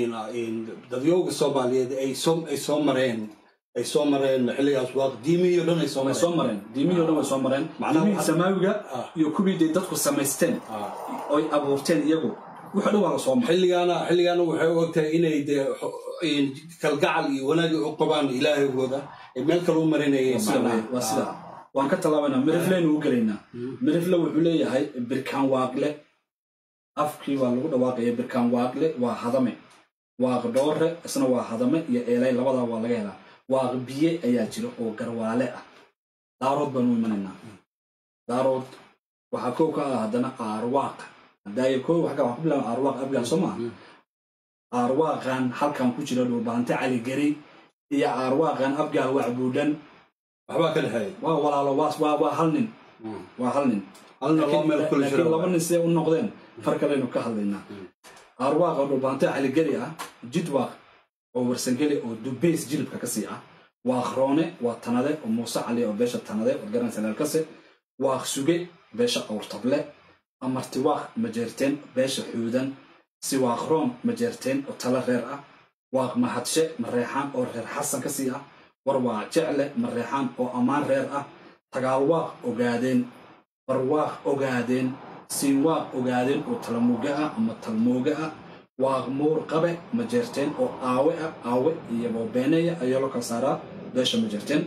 dadyooga soomaaliyeed ay soo ay soo mareen ay soo mareen xilligaas waa diimihii o dhan ay soo
way
mareen
soo mareen diimihii o dhan way soo mareen
Macnaha
diimihii
waxaa-
samaawiga
Ah.
iyo kuwii day dadku samaysteen
Ah.
oy abuurteen iyagu wuxuu dhan waa la soo maray
xilligaana xilligaana waxay u ogtahay inay dee xo- in kalgacal iyo wanaag u qabaan ilaahigooda ay meel kale u marinayeen
sida
macnaha.
wey, waa sida waan ka tallaabaynaa mirifleynu u gelaynaa mirifle wuxuu leeyahay birkaan waaqle afkii waa lagu dhawaaqaya birkaan waaqle waa hadame waaq dhoore isna waa hadame iyo eelay labadaa waa laga helaa waaq biye ayaa jira oo garwaale ah daarood baanu imanaynaa daarood waxaa kow ka ah haddana aarwaaq hadaayo kow waxaa waxaa ku bilaaba aarwaaq abgaal soo maaha aarwaaqan halkan ku jira dhulbaante caligeri iyo aarwaaqan abgaal wacbuudhan
waxbaa ka dhexeeya
waa walaalo waa waa waa hal nin waa hal nin
halna loo meel kula
laakiin laba
jiro
nin siday u noqdeen far kaleynu ka hadlaynaa arwaaqa dhulbaante caligeli ah jidwaaq oo warsangeli oo dubeys jilibka kasii ah waaq roone waa tanade oo muuse cali oo beesha tanade oo garanaysa leelkase waaq suge beesha awrtable amarti waaq majeerteen beesha xuudan si waaq roon majeerteen oo tala reer ah waaq mahadshe mareexaan oo reer xasan kasii ah war waa jecle mareexaan oo ammaan reer ah tagaalwaaq ogaadeen barwaaq ogaadeen siinwaaq ogaadeen oo talamuuga ah ama talmooga ah waaq muur qabe majeerteen oo aawe ah aawe iyo boobeeneya ayaa loo kala saaraa beesha majeerteen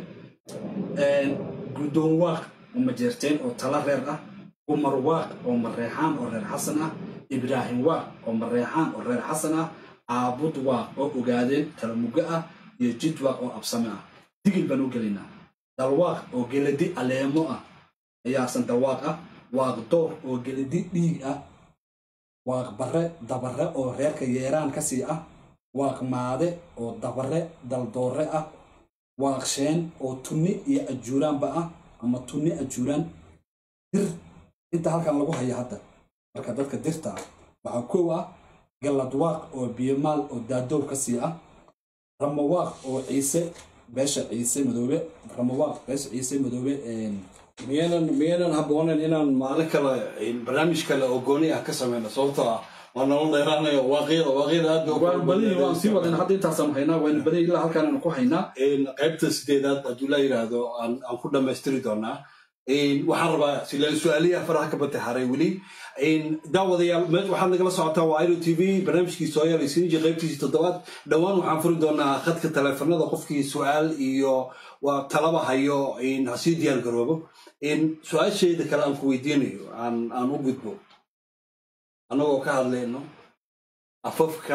guddoon waaq oo majeerteen oo tala reer ah umar waaq oo mareexaan oo reer xasan ah ibraahim waaq oo mareexaan oo reer xasan ah caabud waaq oo ogaadeen talamuga ah iyo jid waaq oo absame ah digil baan u gelaynaa dalwaaq oo geladi aleemo ah ayaasan dalwaaq ah waaq door oo geladi dhiig ah waaq bare dabare oo reerka yeeraan ka sii ah waaq maade oo dabare daldoore ah waaq sheen oo tunni iyo ajuuraanba ah ama tunni ajuuraan dir inta halkan lagu haya hadda marka dadka dirta ah waxaa kow ah galladwaaq oo biyomaal oo daadoow ka sii ah ramawaaq oo ciise beesha ciise madoobe ramawaaq beesha ciise madoobe
miyanan miyanan habboonen inaan maalin kale barnaamij kale oo gooni ah ka sameyno sababtoo ah waa nolol dheeraanayo waaqyada waaqyada aad bay u
waan badanyay waan sii wadan hadda intaasaan haynaa waanu badanyay ilaa halkaan aanu ku haynaa
In qaybta sideedaad hadduu la yidhaahdo aan aan ku dhammaystiri doonaa In waxaan rabaa sila su-aaliyaha faraha ka bata haray weli In daawadayaal me- waxaad nagala socotaa waa iro t v barnaamijkii sooyaal isiniji qaybtiisii toddobaad dhowaan waxaan furi doonaa khadka taleefanada qofkii su-aal iyo waa talaba hayo in ha sii diyaar garoobo in su-aashayda kale aan ku weydiinayo aan aan u gudbo annagoo ka hadlayno afafka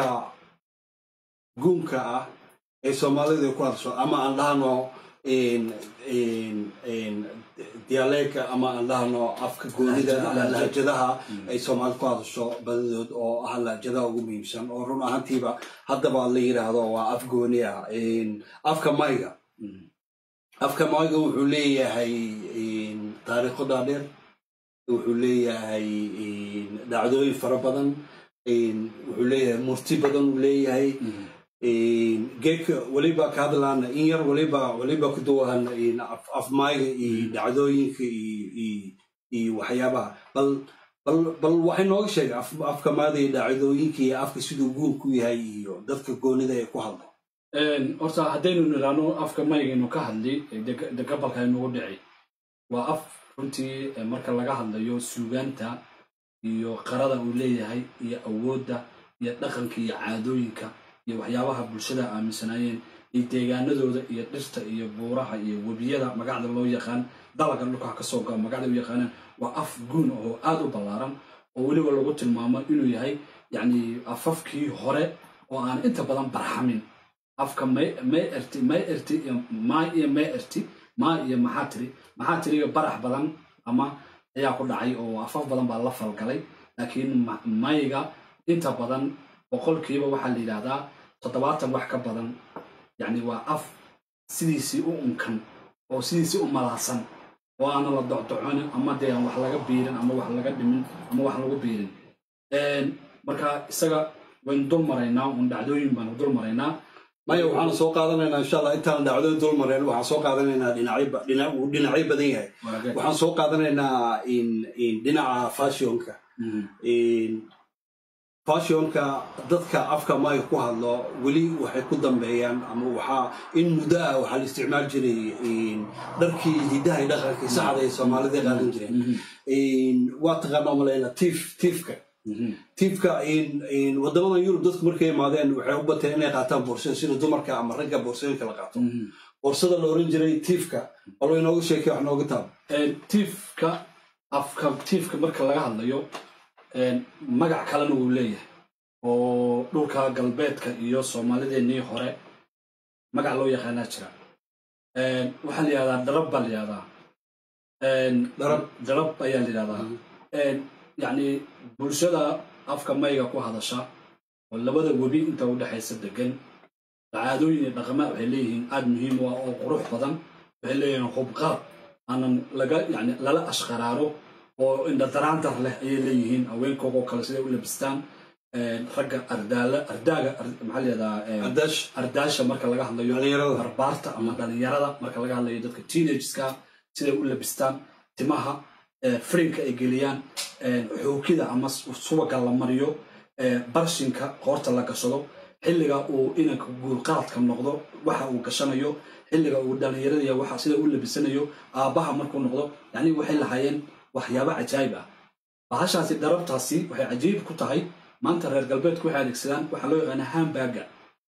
guunka ah ee soomaalida ku hadasho ama aan dhahno in- in- in dialeeka ama aan dhahno afka goonida ama lahjadaha ay soomaalida ku hadasho badadood oo ah lahjadaha ugu muhiimsan oo run ahaantiiba haddaba la yidhaahdo waa af gooni ah In afka mayga afka mayga wuxuu leeyahay in taariikho dhaadheer wuxuu leeyahay in dhacdooyin fara badan in wuxuu leeyahay murti badan uu leeyahay geedka weliba ka hadlaana in yar weliba weliba ku duwan in af- afmayga iyo dhacdooyinka iyo iyo- iyo waxyaabaha bal bal bal waxay nooga sheegay af- afka maada iyo dhacdooyinka iyo afka siduu guurku yahay iyo dadka goonida ay ku hadlo
horta haddaynu nidhaahno afka maygaynu ka hadli deg- de gabalka inugu dhici waa af runtii eh, marka laga hadlayo suugaanta iyo qarada uu leeyahay iyo awoodda iyo dhaqanka iyo caadooyinka iyo waxyaabaha bulshada aaminsanaayeen iyo deegaanadooda iyo dhirta iyo buuraha iyo webiyada magacda loo yaqaan dalaga dhulka ka soo gao magacda u yaqaanaan waa af guun oo aad u ballaaran oo weliba lagu tilmaamo inuu yahay yacni afafkii hore oo aan inta badan barxamin afka may may erti may erti iyo maa iyo may erti maa iyo maxaa tiri maxaa tiriga barax badan ama ayaa ku dhacay oo afaf badan baa la falgalay laakiin ma- mayga inta badan boqolkiiba waxaa la yidhaahdaa toddobaatan wax ka badan yacni waa af sidiisii u unkan oo sidiisii u malaasan oo aana la docdoconin ama dee aan wax laga biirin ama wax laga dhimin ama wax lagu biirin Een, marka isaga waynu dul maraynaa un dhacdooyin baanu dul maraynaa
maya waxaan soo qaadanaynaa insha allah intaan dhacdo dul mareen waxaan soo qaadanaynaa dhinacyo ba- dhinac uu dhinacyo badan yahay
Waa
waxaan soo qaadanaynaa in in dhinaca fashionka
Mhm.
in fashionka dadka afka maya ku hadlo weli waxay ku dambeeyaan ama waxaa in muddo ah waxaa la isticmaali jiray in dharkii hidaha iyo dhaqankii saxda ay soomaalida qaadan jireen
Mhm.
in waa taqaanaa malayna tiif tiifka
Mhm.
tiifka in in wadamadan yurub dadku markay imaadeen waxay u bateen inay qaataan boorsada sida dumarka ama ragga boorsooyinka la qaato
Mhm.
boorsada la oran jiray tiifka balo inooga sheekay wax nooga taab
Een, tiifka afka tiifka marka laga hadlayo een, magac kalena wuu leeyahay oo dhulka galbeedka iyo soomaalideennii hore magac loo yaqaanaa jira Een, waxaa la yihahdaa darab baa la yihahdaa Een,
Darab.
darab ayaa la yihahdaa Een, yacni bulshada afka mayga ku hadasha oo labada webi inta u dhexaysa degan caadooyin iyo dhaqama waxay leeyihiin aad muhiim u ah oo qurux badan waxay leeyihiin hubqaad aanan laga yani lala ashqaraaro oo indhataraantar leh ayay leeyihiin haweenkoogoo kale siday u labistaan Een, ragga ardaala ardaaga ar- maxaa la yihahdaa een,
adash
ardaasha marka laga hadlayo
Dhalinyarada.
barbaarta ama dhalinyarada marka laga hadlayo dadka teenageska siday u labistaan timaha eh, frinka ay geliyaan eh, xookida ama s- subaga la mariyo eh, barshinka qoorta la gashado xilliga uu inanka guulqaadka noqdo waxa uu gashanayo xilliga uu dhalinyarada waxa sida u labisanayo aabbaha markuu noqdo yani waxay lahaayeen waxyaabo cajaayib ah bahashaasi darabtaasi waxay cajiib ku tahay maanta reer galbeedku waxay adeegsadaan waxaa loo yaqaana hambaga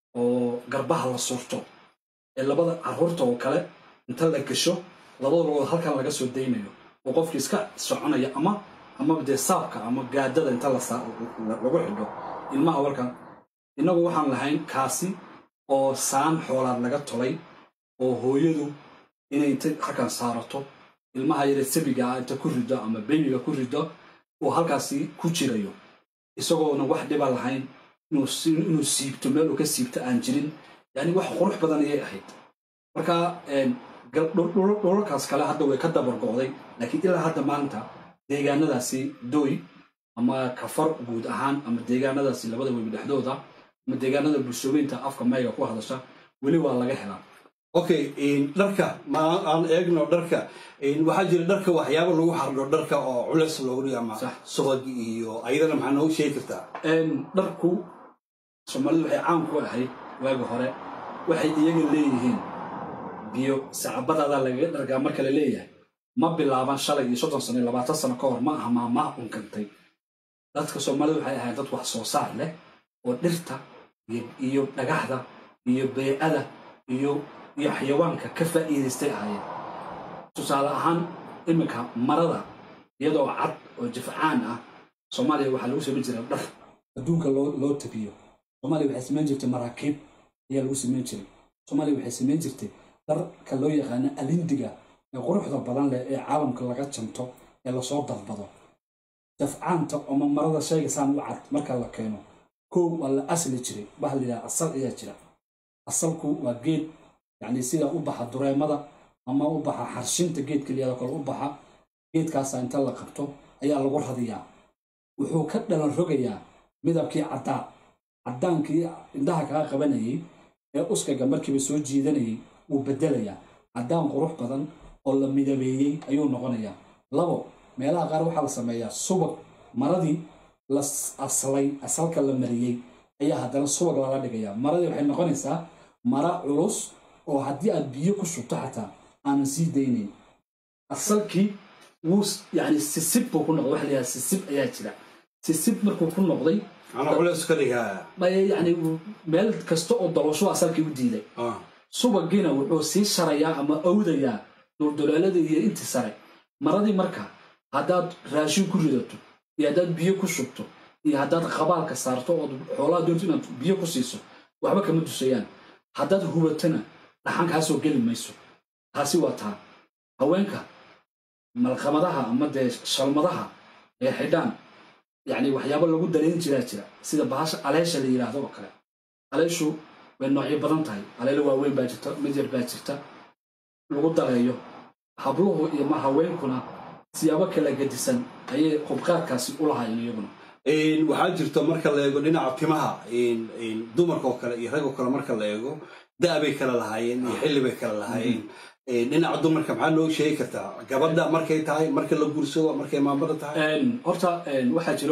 oo garbaha la surto ee labada caruurta oo kale inta la gasho labada lugood halkan laga soo daynayo oo qofki iska soconaya ama ama dee saabka ama gaadada inta la saa- la- lagu xidho ilmaha walkan innagu waxaan lahayn kaasi oo saan xoolaad laga tolay oo hooyadu inay inta halkan saarato ilmaha yare sabiga ah inta ku rido ama bebiga ku rido uu halkaasi ku jirayo isagoona wax dhiba lahayn inuu si- inuu siibto meel uu ka siibto aan jirin yani wax qurux badan ayay ahayd marka een, gal- dhul- dhul- dhulalkaas kale hadda way ka dabar go'day laakiin ilaa hadda maanta deegaanadaasi doy ama kafar guud ahaan ama deegaanadaasi labada webi dhexdooda ama deegaanada bulshooyinta afka mayga ku hadasha weli waa laga helaa
okay in dharka ma aan- aan eegno dharka in waxaa jira dharka waxyaabo lagu xardho dharka oo culeys loogu dhigo ama
Sax.
subag iyo ayadana maxaa noogu sheegi kartaa
Een, dharku soomaalidu waxay caan ku ahayd waagi hore waxay iyaga leeyihiin biyo sacabadaada lagaga dhargaa marka la leeyahay ma bilaaban shalay iyo soddon sano iyo labaatan sano ka hor ma aha maamaha unkantay dadka soomaalidu waxay ahayd dad wax soo saar leh oo dhirta iyo, iyo dhagaxda iyo beecada iyo iyo xayawaanka ka faa'iidaystay ahaayeen tusaale ahaan iminka marada iyadoo cad oo jafcaan ah soomaaliya waxaa lagu samayn jiray dhar adduunka loo loo tabiyo soomaaliya waxay samayn jirtay maraakiib ayaa lagu samayn jiray soomaaliya waxay samayn jirtay dharka loo yaqaano alindiga ee quruxda badan leh ee caalamka laga janto ee lasoo dalbado dafcaanta ama marada shayga saan u cad marka la keeno kow waa la asli jiray waxa la yidhaha asal ayaa jira asalku waa geed yacni sida u baxa dureemada ama u baxa xarshinta geedka liyado kale u baxa geedkaasa inta la qabto ayaa lagu radiyaa wuxuu ka dhalan rogayaa midabkii caddaa caddaankii indhaha kaga qabanayay ee uskaga markiiba soo jiidanayay wuu bedelayaa caddaan qurux badan oo la midabeeyey ayuu noqonayaa labo meelaha qaar waxaa la sameeyaa subag maradii la s- aslay asalka la mariyey ayaa haddana subag lala dhigayaa maradii waxay noqonaysaa mara culus oo haddii aad biyo ku shubto xataa aanan sii daynayn asalkii wuu s- yani sisib buu ku noqday waxa la yidhaha sisib ayaa jira sisib markuu ku noqday
ana culeys ka dhigaa
bay yani meel kasta oo dalosho asalkii u diiday
Ah,
subagiina wuxuu sii sharayaa ama awdayaa duldulaalada iyo inti sare maradii marka haddaad raashin ku ridato iyo haddaad biyo ku shubto iyo haddaad qabaalka saarto ood xoolaha doonto inaad biyo ku siiso waxba kama dusayaan haddaad hubatana dhaxan kaasoo geli mayso taasi waa taa haweenka malqamadaha ama dee shalmadaha ee xidhaan yacni waxyaabo lagu dareen jiraa jira sida bahasha aleesha la yidhaahdo oo kale aleeshu way noocyo badan tahay aleelo waaweyn baa jirta mid yar baa jirta lagu dareeyo habluhu iyo ma haweenkuna siyaabo kala gedisan ayay hubqaadkaasi u lahaayeen iyaguna
waxaa jirta marka la eego dhinaca timaha dumarka oo kale iyo rag oo kale marka la eego da' bay kala lahaayeen iyo xilli bay kala lahaayeen dhinaca dumarka maxaa noo sheegi kartaa gabadha markay tahay marka la guursado markay maamada tahay
horta waxaa jiro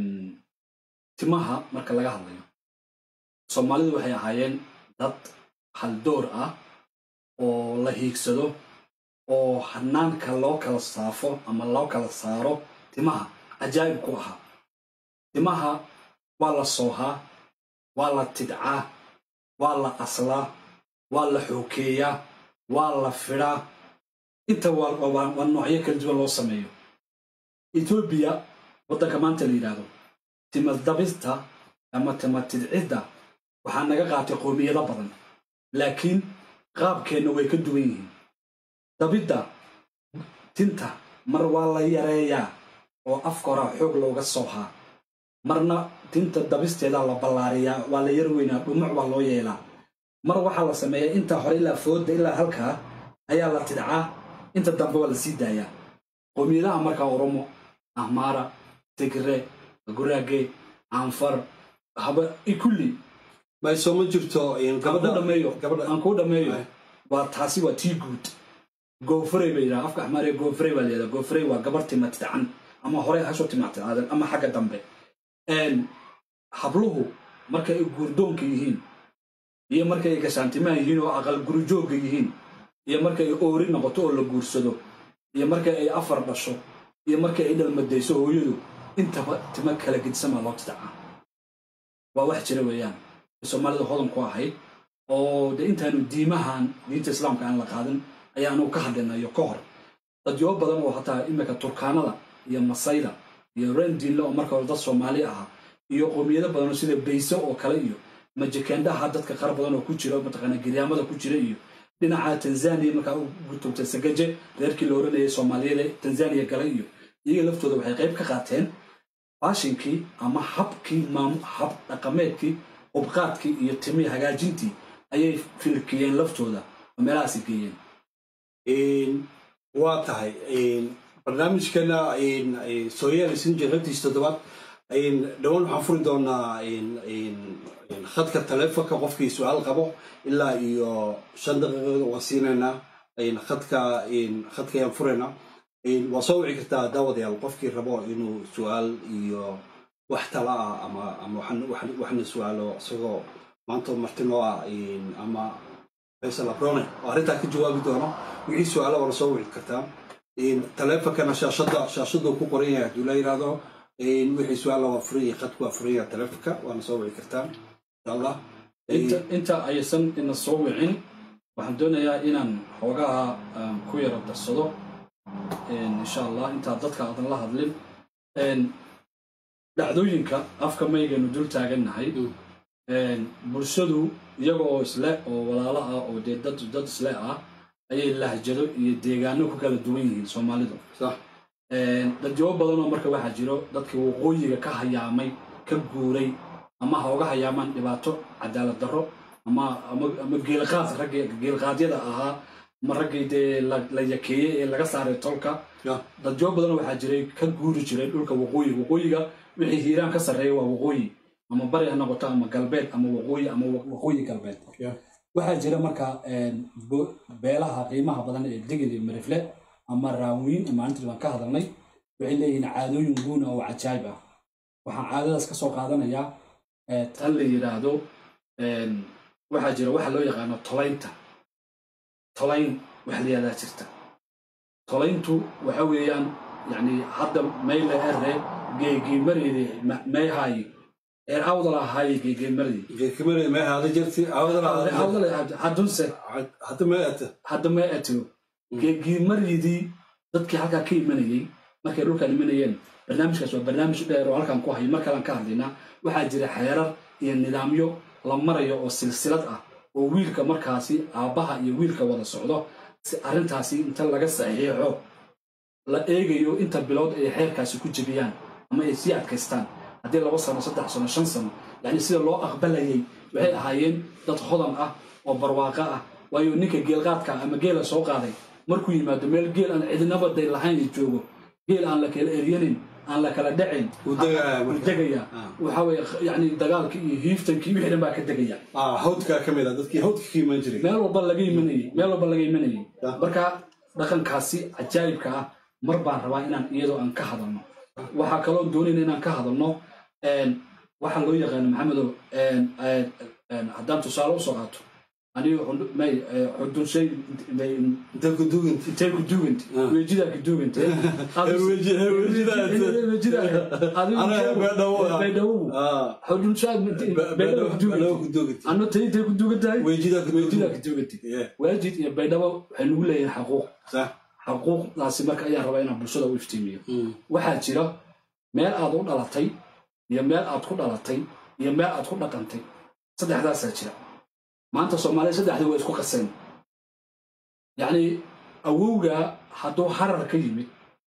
timaha marka laga hadlayo soomaalidu waxay ahaayeen dad haldoor ah oo la hiigsado oo hanaanka loo kala saafo ama loo kala saaro timaha cajaa'ib ku ahaa timaha waa la soohaa waa la tidcaa waa la aslaa waa la xookeeyaa waa la fidhaa inta waa noocyo kala duwan loo sameeyo etoobiya waddanka maanta la yidhaahdo timadabista ama timatidcidda waxaa naga qaatay qoomiyado badan laakiin qaabkeenna way ka duwan yihiin dabidda tinta mar waa la yareeyaa oo afka horaa xoog looga soohaa marna tinta dabisteedaa la ballaariyaa waa la yar weynaa dhumuc baa loo yeelaa mar waxaa la sameeyaa intaa hore ilaa foodda ilaa halkaa ayaa la tidcaa inta dambe waa la sii daayaa qoomiyadaha markaa oromo ahmaara tigre guraage anfar haba kulli
mayso ma jirto
aan kuu dhammeeyo waa taasi waa tii guud goofrey bay yidhaha afka axmaariga goofrey baa layidhaha goofrey waa gabar tima tidcan ama hore hasho tima tidcaadan ama xagga dambe habluhu marka ay guurdoonka yihiin iyo marka ay gashaantimaha yihiin oo aqal gurijoogga yihiin iyo marka ay oori noqoto oo la guursado iyo marka ay afar dhasho iyo marka ay dhalmadayso hooyadu intaba tima kala gedisamaa loo tidcaa waa wax jira weeyaan soomaalida hodan ku ahayd oo dee intaanu diimahan diinta islaamka aan la qaadan ayaanu ka hadlinayo ka hor dadyo badan oo hataa iminka turkaanada iyo masayda iyo rendiinle oo marka hore dad soomaali ahaa iyo qoomiyado badanoo sida bayse oo kale iyo majakendaha dadka qar badan oo ku jira mataqaana giryaamada ku jira iyo dhinaca tanzania markaa u gutubtay sagaje reerkii la oranayay soomaaliyada tanzania gala iyo iyaga laftooda waxay qayb ka qaateen faashinkii ama habkii hab dhaqameedkii hubqaadkii iyo timii hagaajintii ayay filkiyeen laftooda oo meelahaasi geeyeen
waa tahay barnaamijkana sooyaal sinjir ragtiis toddobaad dhowaan waxaan furi doonaa khadka taleefonka qofkii su-aal qabo ilaa iyo shan daqiiqada waan siinaynaa khadka khadka ayaan furaynaa waa soo wici kartaa daawadayaal qofkii rabo inuu su-aal iyo wax tala ah ama ama waxna su-aalo isagoo maanta martinoo ah ama faysal abrone oo arrintaa ka jawaabi doono wixii su-aala waana soo wici kartaa taleefonkana shaashada shaashaduu ku qoran yahay hadduu la yidhaahdo wixii su-aala waa furan yahay khadku waa furan yahay taleefonka waana soo wici kartaa insha allah
inta aysan ina soo wicin waxaan doonayaa inaan xoogaha ku yaro darsado insha allah intaa dadka aadan la hadlin dhacdooyinka afka maygaynu dul taagannahay bulshadu iyaga oo isle oo walaalo ah oo dee dad dad isle ah ayay lahjado iyo deegaano ku kala duwan yihiin soomaalidu dadjabo badanoo marka waxaa jiro dadkii waqooyiga ka hayaamay ka guuray ama ha uga hayaamaan dhibaato cadaalad darro ama ama geelqaad raggii geelqaadyada ahaa ama raggii dee la yakeeyey ee laga saaray tolka dadjabo badanoo waxaa jiray ka guuri jiray dhulka waqooyiga waqooyiga wixii hiiraan ka sarreeya waa waqooyi ama bari ha noqoto ama galbeed ama waqooyi ama waqooyi galbeed waxaa jira marka beelaha qiimaha badan ee degel iyo marifle ama raawiin maalintii baan ka hadalnay waxay leeyihiin caadooyin guuna oo cajaayib ah waxaan caadadaas ka soo qaadanayaa tan la yidhaahdo waxaa jira waxa loo yaqaano tolaynta tolayn wax la yihahdaa jirta tolayntu waxa weeyaan yani hadda mayle ere geegiimareedi mayhaayi eer awdal ahaaye geegiimareedi
geekimarey may haada jirti
hadunse
hadda may ata
hadda may atiyo geegiimareedii dadkii halkaa ka imanayey markay dhulkaan imanayeen barnaamijkaas waa barnaamij dheer oo halkaan ku hayo mar kalaan ka hadlaynaa waxaa jira xeerar iyo nidaamyo la marayo oo silsilad ah oo wiilka markaasi aabbaha iyo wiilka wada socdo si arrintaasi inta laga saxiixo la eegayo inta bilood ay xeerkaasi ku jebiyaan ama ay sii adkaystaan haddii laba sano saddex sano shan sano yani sida loo aqbalayay waxay ahaayeen dad hodan ah oo barwaaqo ah waayo ninka geelqaadka ama geela soo qaaday markuu yimaado meel geel aan cidinaba day lahayn joogo geel aan la kala eryanin aan la kala dhacin
Wuu degayaa
wuu
marka.
degayaa
Ah.
waxa weye yani dagaalkii iyo hiiftankii wixii dhan baa ka degaya
ah hawdkaa ka mid ah dadkii hawdka ka iman jiray
meel walba laga imanayay meel walba laga imanayay
Ah.
marka dhaqankaasi cajaa'ibka ah mar baan rabaa inaan iyadoo aan ka hadalno waxaa kaloo doonayna inaan ka hadalno een, waxaa loo yaqaano maxamedow een, een, een, haddaan tusaale usoo qaato aniga xund- may eh, xudunshay may-
inta ku duuganta
intay ku duuganta
Ah.
wejidaa ku duuganta
Weji- wejidaa- Anaga Baydhabo ah.
baydhawow
ah
xudunshaad baydhabo ku
Baydhabo
duuganta
ku duuganta
anno tay intay ku duugan tahay
wejidaa ku
wejidaa
duuganta
ku duuganta
Yeah,
waajid iyo baydhabo waxay nagu leeyihin xaquuq
sax
xaquuqdaasi marka ayaan rabaa inaan bulshada u iftiimiyo
Mm.
waxaa jira meel aad u dhalatay iyo meel aad ku dhalatay iyo meel aad ku dhaqantay saddexdaasaa jira maanta soomaaliya saddexdii waa isku qaseen yacni awowgaa hadduu harar ka yimid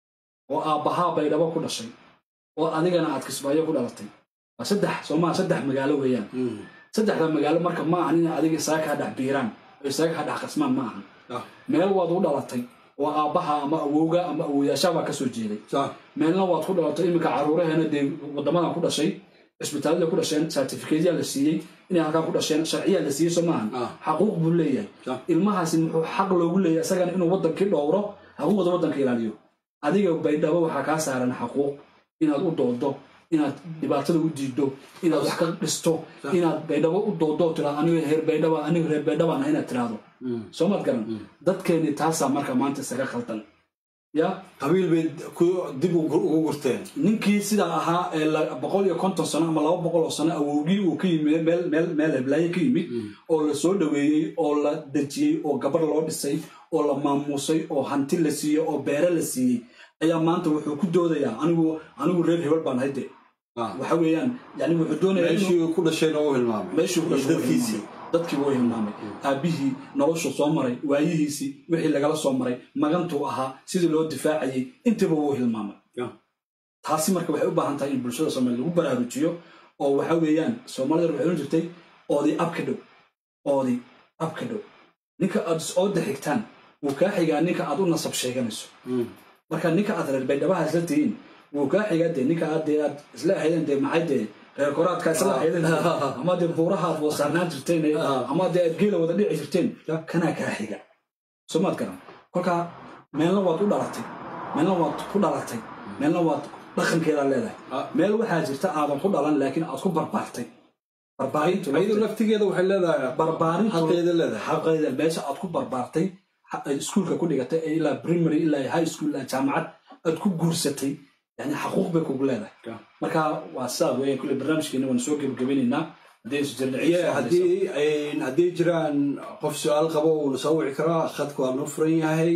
oo aabbahaa baydhabo ku dhashay oo adigana aad kismaayo ku dhalatay waa saddex soomaa saddex magaalo weeyaan
Mm.
saddexda magaalo marka ma ahan in adiga isaga kaa dhex biiraan oo isaga kaa dhex qasmaan ma ahan
Ah,
meel waad u dhalatay oo aabbaha ama awowga ama awoyaashaa ka soo jeeday
sax
meelna waad ku dhalatay iminka caruuraheena dee wadamadan ku dhashay cisbitaalada ku dhasheen certificateyaa la siiyey inay halkaa ku dhasheen sharciyaa la siiyey soo maahan
Ah.
xaquuq buu leeyahay
Sure.
ilmahaasi muxuu xaq loogu leeyahay isagana inuu wadankii dhowro xuquuqda wadanka ilaaliyo adiga baydhabo waxaa kaa saaran xaquuq inaad u doodo inaad dhibaatada u diido inaad wax ka dhisto inaad baydhabo u doodo oo tiraado aniga reer baydhaba aniga reer baydhabaan ah inaad tiraahdo
Mm.
soo maad garan dadkeeni taasaa marka maanta isaga khaldan ya
qabiil bay ku dib ugu ugu gurteen
ninkii sidaa ahaa ee la- boqol iyo konton sano ama laba boqol oo sano awowgii uu ka yimid meel meel meel heblaaye ka yimid oo la soo dhoweeyey oo la dejiyey oo gabar loo dhisay oo la maamuusay oo hanti la siiyey oo beere la siiyey ayaa maanta wuxuu ku doodayaa anigu anigu reer hebel baan hayde
Ah.
waxa weeyaan yani wuxuu doonayaa inuu
meeshii ku dhashayna u hilmaamay
meeshuu ku dhashay waa
dadkiisii
hilmaamay. dadkii wuu hilmaamay aabbihii noloshu soo maray waayihiisii wixii lagala soo maray magantuu ahaa sidii loo difaacayay intiiba wuu hilmaamay
Yeah.
taasi marka waxay u baahan tahay in bulshada soomaaliya lagu baraarujiyo oo waxa weeyaan soomaalida waxay ohan jirtay oodi abka dhow oodi abka dhow ninka aad is-ooda xigtaan wuu kaa xigaa ninka aad u nasab sheeganayso
Mm.
marka ninka aad reer baydhabaha isla tihiin wuu kaa xigaa dee ninka aad dee aad isla ahaydeen dee maxay dee reer koraadka isla ahaydeen ama dee buuraha aad wada saarnaan jirteen ee-
Ah.
ama dee aad geela wada dhici jirteen
Ya.
kanaa kaa xiga soo maad garan kolkaa meelna waad u dhalatay meelna waad ku dhalatay meelna waad dhaqankeedaa leedahay
Ah.
meel waxaa jirta aadan ku dhalan laakiin aad ku barbaartay barbaarintu
ayadu laftigeeda waxay leedahay
barbaarintu
xaqeeda leedahay
xaqeeda meesha aad ku barbaartay ha- ay iskuulka ku dhigatay ee ilaa primary ilaa high school ilaa jaamacad aad ku guursatay yani xaquuq bay kugu leedahay
Yeah.
marka waa saa weeyaan kulle barnaamijkeena waan soo gebagabeynaynaa haddii isu jirna ciid
Yeah,
soo hadlayso.
haddii ay- haddii jiraan qof su-aal qabo uuna soo wici karaa khadka waa noo furan yahay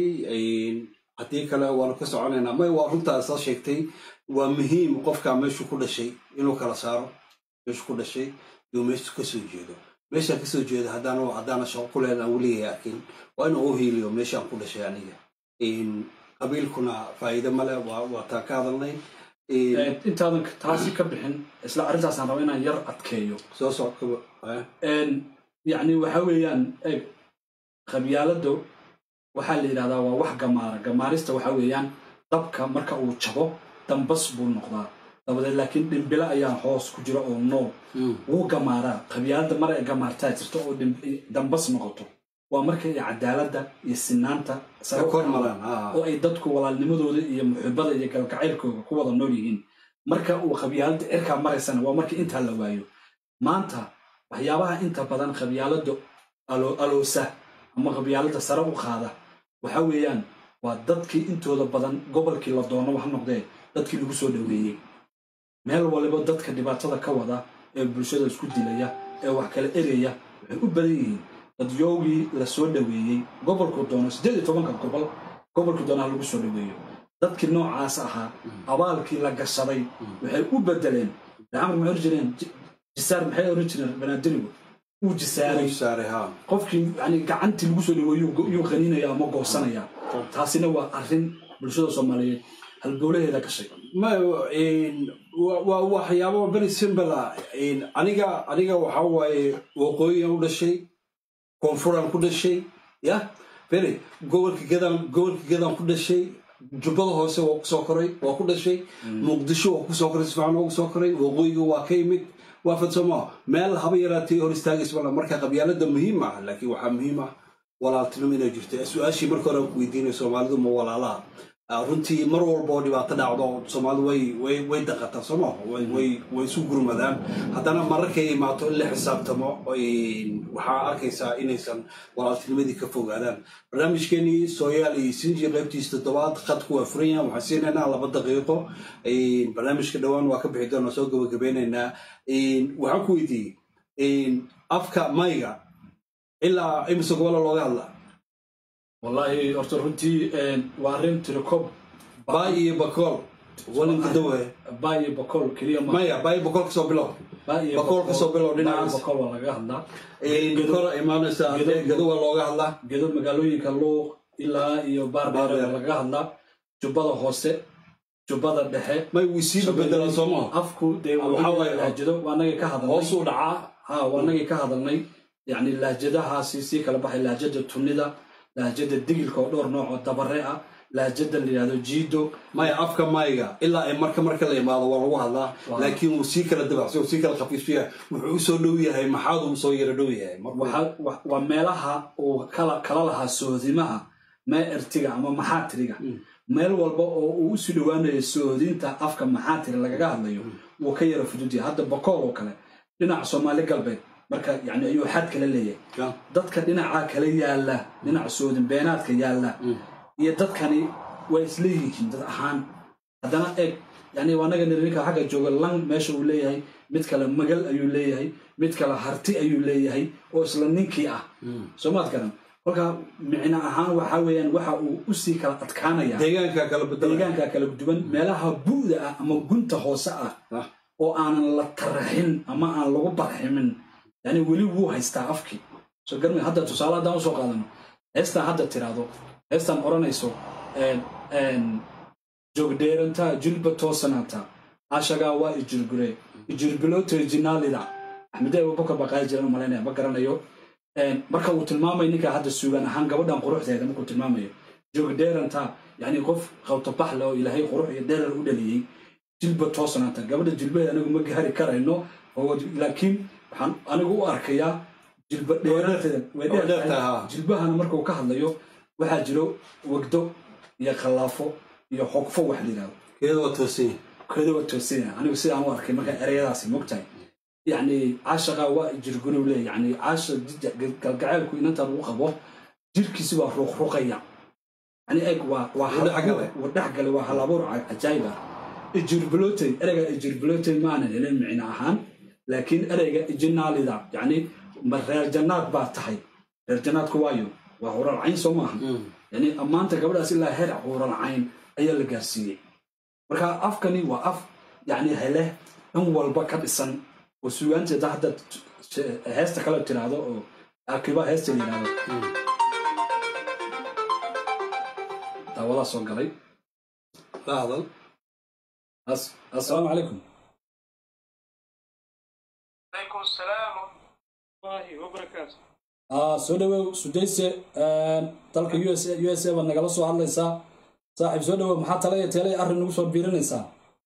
haddii kale waanu ka soconaynaa may waa runtaa soo sheegtay waa muhiim qofka meeshu ku dhashay inuu kala saaro meeshu ku dhashay iyo meeshu kasoo jeedo meeshaan kasoo jeedo haddaan haddaana shaqo ku leedan weligay arkin waa inuu u hiiliyo meeshaan ku dhashay aniga qabiilkuna faa'iido male waa waa taan ka hadalnay
Eh, intaadan taasi ka bixin isla arrintaasaan raba inaan yar adkeeyo
soo socodkaba eh?
En, yacni waxa weeyaan eeg qabyaalada waxaa la yidhahdaa waa wax gamaara gamaarista waxa weeyaan dabka marka uu jabo dambas buu noqdaa dabadeed laakiin dhimbilo ayaa hoos ku jira oo nool wuu gamaaraa qabyaalada mar ay gamaartaa jirto oo dhim- dambas noqoto waa marka ay cadaaladda iyo sinaanta sare u
kor
kacdo.
maraan ah.
oo ay dadku walaalnimadooda iyo muxibada iyo galgacaylkooda ku wada nool yihiin marka uu qabyaalada cirkaa maraysana waa marka intaa la waayo maanta waxyaabaha inta badan qabyaalada alo- aloosa ama qabyaalada sare u qaada waxa weeyaan waa dadkii intooda badan gobolkii la doono wax noqdee dadkii lagu soo dhoweeyey meel waliba dadka dhibaatada ka wada ee bulshada isku dilaya ee wax kala eraya waxay u badan yihiin dadyoogii la soo dhoweeyey gobolku doono siddeed iyo tobanka gobol gobolkii doonaha lagu soo dhoweeyo dadkii noocaas ahaa abaalkii la gashaday waxay u bedeleen camar maxay oran jireen Ji- jisaar maxay oran jireen banaadirigu uu jisaaray
saaray ha
qofkii yani gacantii lagu soo dhaweeyo yuu qaniinaya ama goosanaya taasina waa arrin bulshada soomaaliyeed halbowlaheeda gashay
ma wa- waa waxyaabo very simple ah aniga aniga waxa waaye waqooyigan u dhashay koonfuran ku dhashay ya beri gobolka gadan gobolka gadan ku dhashay jubbada hoose waa kusoo koray waa ku dhashay muqdisho waa kusoo koray sifaan waa kusoo koray waqooyiga waa ka yimid waa fadsamo meel haba yaraatay hor istaagaysa mala marka qabyaalada muhiim ah laakiin waxaa muhiim ah walaaltinimo inay jirto su-aashii marka hore aan ku weydiinay soomaalidu ma walaalaha Ah, runtii mar walba oo dhibaato dhacdo soomaalidu way way way daqataa sooma way way way isu gurmadaan haddana mararkay imaato in la xisaabtamo ay- waxaa arkaysaa inaysan walaaltinimadii ka fogaadaan barnaamijkeenii sooyaal iyo sinji qaybtiisa toddobaad khadku waa furan yahan waxaan siinaynaa laba daqiiqo barnaamijka dhowaan waa ka bixi doonaa soo gabagabeynaynaa waxaan ku weydiiyey afka mayga ilaa imise gobola looga hadlaa
wallaahi horta runtii waa arrin tirikob
baay iyo bakool walinka dawe
baa iyo bakool keliya ma
maya baay bakool kasoo bilow
baa iyo
bakool kasoo bilow
baa iyo
dhinacaas
bakool waa laga hadlaa
kor imaanaysa
Gedo-
gado waa looga hadlaa
gedo magaalooyinka luuq ilaa iyo baardheer
Baardheer.
waa laga hadlaa jubbada hoose jubbada dhexe
may wisiidu bedelaan soomaa
afku dee
Waxaa waaye-
lahjado waa nagii ka hadalnay
hoos u dhacaa
ha waa nagii ka hadalnay yani lahjadahaasi sii kala baxay lahjada tunida lahjada digilka oo dhowr nooc oo dabare ah lahjada la yidhahdo jiido
maya afka mayga ilaa ay marka marka la imaado waa lagu hadlaa
Waa.
laakiin wuu sii kala dabacsan wuu sii kala khafiifsan yahay wuxuu u soo dhow yahay maxaaduu soo yara dhow yahay markuu-
Waxa- wa- waa meelaha uu kala kala lahaa soodimaha mee ertiga ama maxaatiriga meel walba oo uu usii dhowaanayo soodinta afka maxaatiri lagaga hadlayo wuu ka yara fududyahay hadda bakool oo kale dhinaca soomaali galbeed marka yani ayuu xad kala leeyahay
Ya.
dadka dhinaca kale yaalla dhinaca soodin beenaadka yaalla iyo dadkani waa isleeyihiin dad ahaan haddana eeg yani anaga ninka xagga jooga lang meesha uu leeyahay mid kale magal ayuu leeyahay mid kale harti ayuu leeyahay oo isla ninkii ah soo maad garan kolka micno ahaan waxa weeyaan waxa uu usii kala adkaanaya
deegaanka kala bedela
deegaanka kala duwan meelaha bu'da ah ama gunta hoose ah
Ah.
oo aanan la taraxin ama aan lagu barximin yani weli wuu haystaa afkii soo garmi hadda tusaale haddaan usoo qaadano heestaan hadda tiraahdo heestaan odhanayso een, een, joogdheerantaa jilba toosanaata ashagaa waa ijirgure ijirbiloote jinaalida axmede abubakar baa qaadi jiran malaynaya ma garanayo Een, marka uu tilmaamayo ninka hadda suugan ahaan gabadhan quruxdeeda markuu tilmaamayo joogdheerantaa yani qof qawtabax leh oo ilaahay qurux iyo dheerar u dhaliyey jilba toosanaata gabadha jilbaheeda anigu ma gaari karayno oo laakiin waxaan anigu u arkayaa jilba dheerateeda way
Way dheer
dheer
tahay,
tahay
ha.
jilbahana markuu ka hadlayo waxaa jiro wegdo iyo khallaafo iyo xogfo wax la yidhahdo
keeda waa toosan yahay
keeda waa toosanya anigu sidaan u arkay marka ereyadaasi mogtahay yacni caashaqa waa jirgunow leeyahy yani caasha jid- galgaceelku inantaan uu qabo jirkiisi waa ruqruqaya yani eeg waa waa
Wuu dhex galay.
waa dhex galay waa halabuur cajaayib ah ijirbilotey ereyga ijirbilotey maanan helin micno ahaan laakiin ereyga ijinaalida yani ma reer jannaad baa tahay reer jannaadku waayo waa huralcayn soo maaha yani ammaanta gabadhaas ilaa heer huralcayn ayaa la gaarsiiyey marka afkani waa af yani hele in walba ka dhisan oo sugaanteeda hadda t- heesta kale tiraahdo oo akiba heesta la yidhahdo daawadaa soo galay
la hadal
As- assalaamu calaykum
عليكم السلام ورحمة الله وبركاته
Ah, soo dhawow sudayse dalka u s u s a baad nagala soo hadlaysaa saaxiib soo dhawow maxaa tale iyo teelay arrin nagu soo biirinaysaa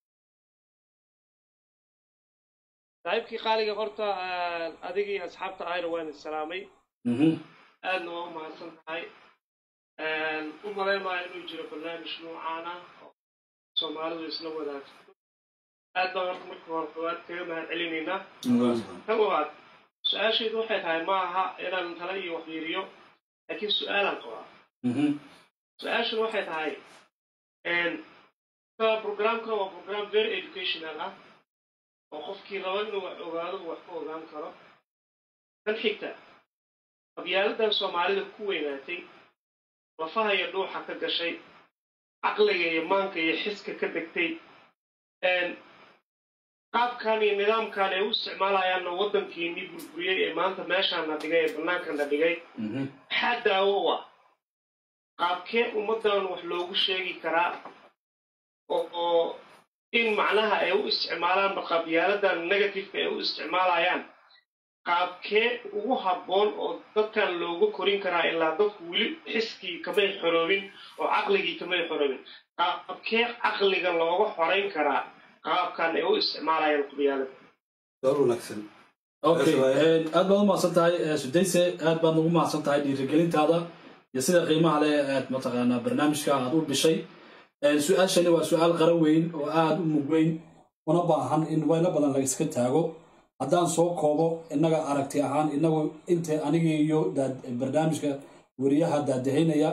saaxiibkii qaaliga horta adigii asxaabta ayna waan isalaamay
Mhm.
aadna waa u mahadsan tahay u malaynaayo inuu jiro barnaamij noocaan ah oo soomaalidu isla wadaagto aad baan horta marka hore koowaad kaga mahad celinaynaa ka koowaad su-aashaydu waxay tahay ma aha inaan tala iyo wax fiiriyo laakiin su-aalaan qabaa
Mhm.
su-aashuna waxay tahay programka waa program very educational ah oo qofkii raba inuu wax ogaado uu wax ka ogaan karo tan xigta qabyaaladan soomaalida ku weynaatay lafaha iyo dhuuxa ka gashay caqliga iyo maanka iyo xiska ka degtay qaabkan iyo nidaamkan ay u isticmaalayaanna waddankiinii burburiyey ee maanta meeshaana dhigay ee bannaankana dhigay
Mhm.
maxaa daawo u ah qaabkee ummaddan wax loogu sheegi karaa oo in macnaha ay u isticmaalaan qabyaladan negativeka ay u isticmaalayaan qaabkee ugu habboon oo dadkan looga korin karaa ilaa dadku weli xiskii kamay xoroobin oo caqligii kamay xoroobin qaabkee caqliga looga xorayn karaa qaabkan ay u isticmaalayaan qabyaalada
door wanaagsan
okay aad baad u mahadsan tahay sudayse aad baad ugu mahadsan tahay dhiirigelintaada iyo sida qiimaha leh aad mataqaanaa barnaamijka aad u dhishay su-aashani waa su-aal qaran weyn oo aad u mug weyn una baahan in waylo badan laga iska taago haddaan soo koobo innaga aragti ahaan inagu inta anigii iyo barnaamijka weriyaha daadahaynaya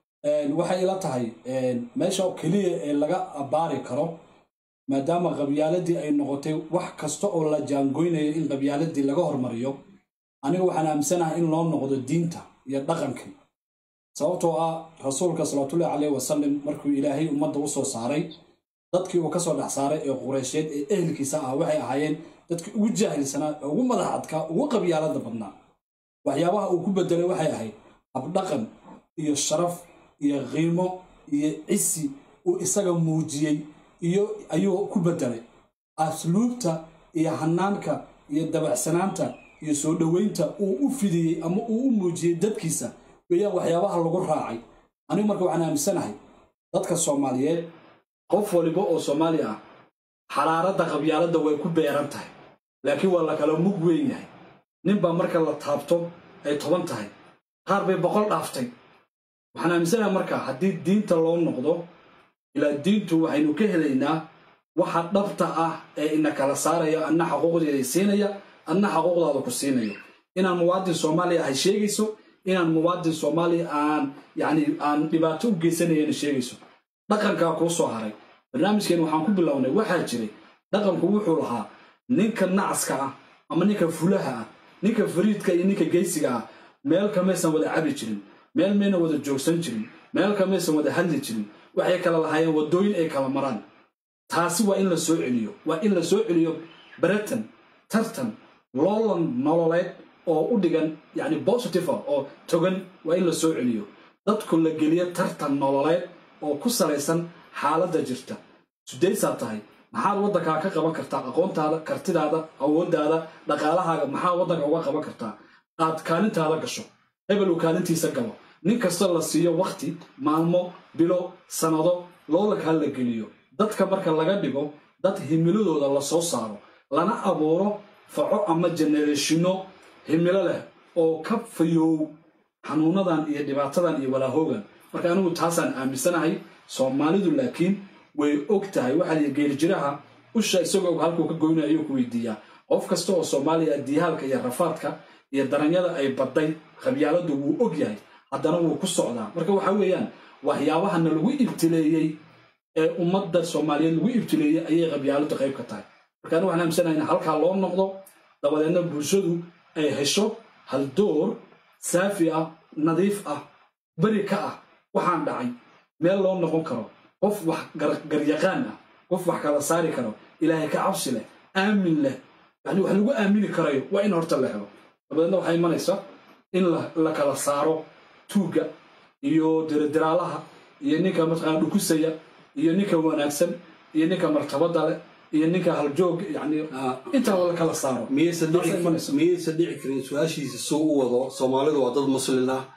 waxay ila tahay meesha keliya ee laga abbaari karo maadaama qabyaaladii ay noqotay wax kasta oo la jaangoynayo in qabyaaladii laga hormariyo aniga waxaan aaminsanahay in loo noqdo diinta iyo dhaqankii sababtoo ah rasuulka salawaatullahi caleyh wasalam markuu ilaahay ummadda u soo saaray dadkii uu ka soo dhex saaray ee qureysheed ee ehelkiisa ah waxay ahaayeen dadkii ugu jaahilsanaa ee ugu madax adkaa ugu qabyaalada badnaa waxyaabaha uu ku bedelay waxay ahayd habdhaqan iyo sharaf iyo qiimo iyo cisi uu isaga muujiyey iyo ayuu ku bedelay asluubta iyo hanaanka iyo dabacsanaanta iyo soo dhoweynta uu u fidiyey ama uu u muujiyey dadkiisa weeyaan waxyaabaha lagu raacay anigu marka waxaan aaminsanahay dadka soomaaliyeed qof waliba oo soomaali ah xaraaradda qabyaaladda way ku beeran tahay laakiin waa la kala mug weyn yahay ninbaa marka la taabto ay toban tahay qaar bay boqol dhaaftay waxaan aaminsanahay marka haddii diinta loo noqdo ilaa diintu waxaynu ka helaynaa waxa dhabta ah ee ina kala saaraya adna xaquuqdeeda siinaya adna xaquuqdaada ku siinayo inaan muwaadin soomaaliya ahay sheegayso inaan muwaadin soomaaliya aan yani aan dhibaato u geysanayana sheegayso dhaqankaa kuu soo haray barnaamijkeen waxaan ku bilownay waxaa jiray dhaqanku wuxuu lahaa ninka nacaska ah ama ninka fulaha ah ninka fariidka iyo ninka geysiga ah meel kamaysan wada cabi jirin meel mayna wada joogsan jirin meel kamaysan wada hadli jirin waxay kala lahaayeen waddooyin ay kala maraan taasi waa in la soo celiyo waa in la soo celiyo baratan tartan loolan nololeed oo u dhigan yani positive oo togan waa in la soo celiyo dadku la geliyo tartan nololeed oo ku salaysan xaaladda jirta sudaysaa tahay maxaad waddankaa ka qaban kartaa aqoontaada kartidaada awooddaada dhaqaalahaaga maxaa waddanka uga qaban kartaa aad kaalintaada gasho hebel uu kaalintiisa galo nin kasta la siiyo wakhti maalmo bilo sannado loolankaa la geliyo dadka marka laga dhigo dad himiladooda la soo saaro lana abuuro faco ama genereshino himilo leh oo ka fayoow xanuunadan iyo dhibaatadan iyo walaahoogan marka anigu taasaan aaminsanahay soomaalidu laakiin way og tahay waxaa liyi geerijiraha usha isagoo og halkuu ka goynaya ayuu ku weydiiyaa qof kasta oo soomaaliya diyaalka iyo rafaadka iyo daranyada ay badday qabyaaladdu wuu og yahay haddana wuu ku socdaa marka waxa weeyaan waxyaabahana lagu ibtileeyey ee ummadda soomaaliyeed lagu ibtileeyey ayay qabyaaladdu qayb ka tahay marka anigu waxaan aaminsanahay in halkaa loo noqdo dabadeedna bulshadu ay hesho haldoor saafi ah nadiif ah beri ka ah waxaan dhacay meel loo noqon karo qof wax garyaqaan ah qof wax kala saari karo ilaahay ka cabsi leh aamin leh yani wax lagu aamini karayo waa in horta la helo dabadeedna waxaa imanaysa in la kala saaro tuugga iyo diradiraalaha iyo ninka mataqaana dhukusaya iyo ninka wanaagsan iyo ninka martabada leh iyo ninka haljoog yani intaa la kala saaro
miyaysan dhici karin su-aashiisa suu u wado soomaalidu waa dad muslin ah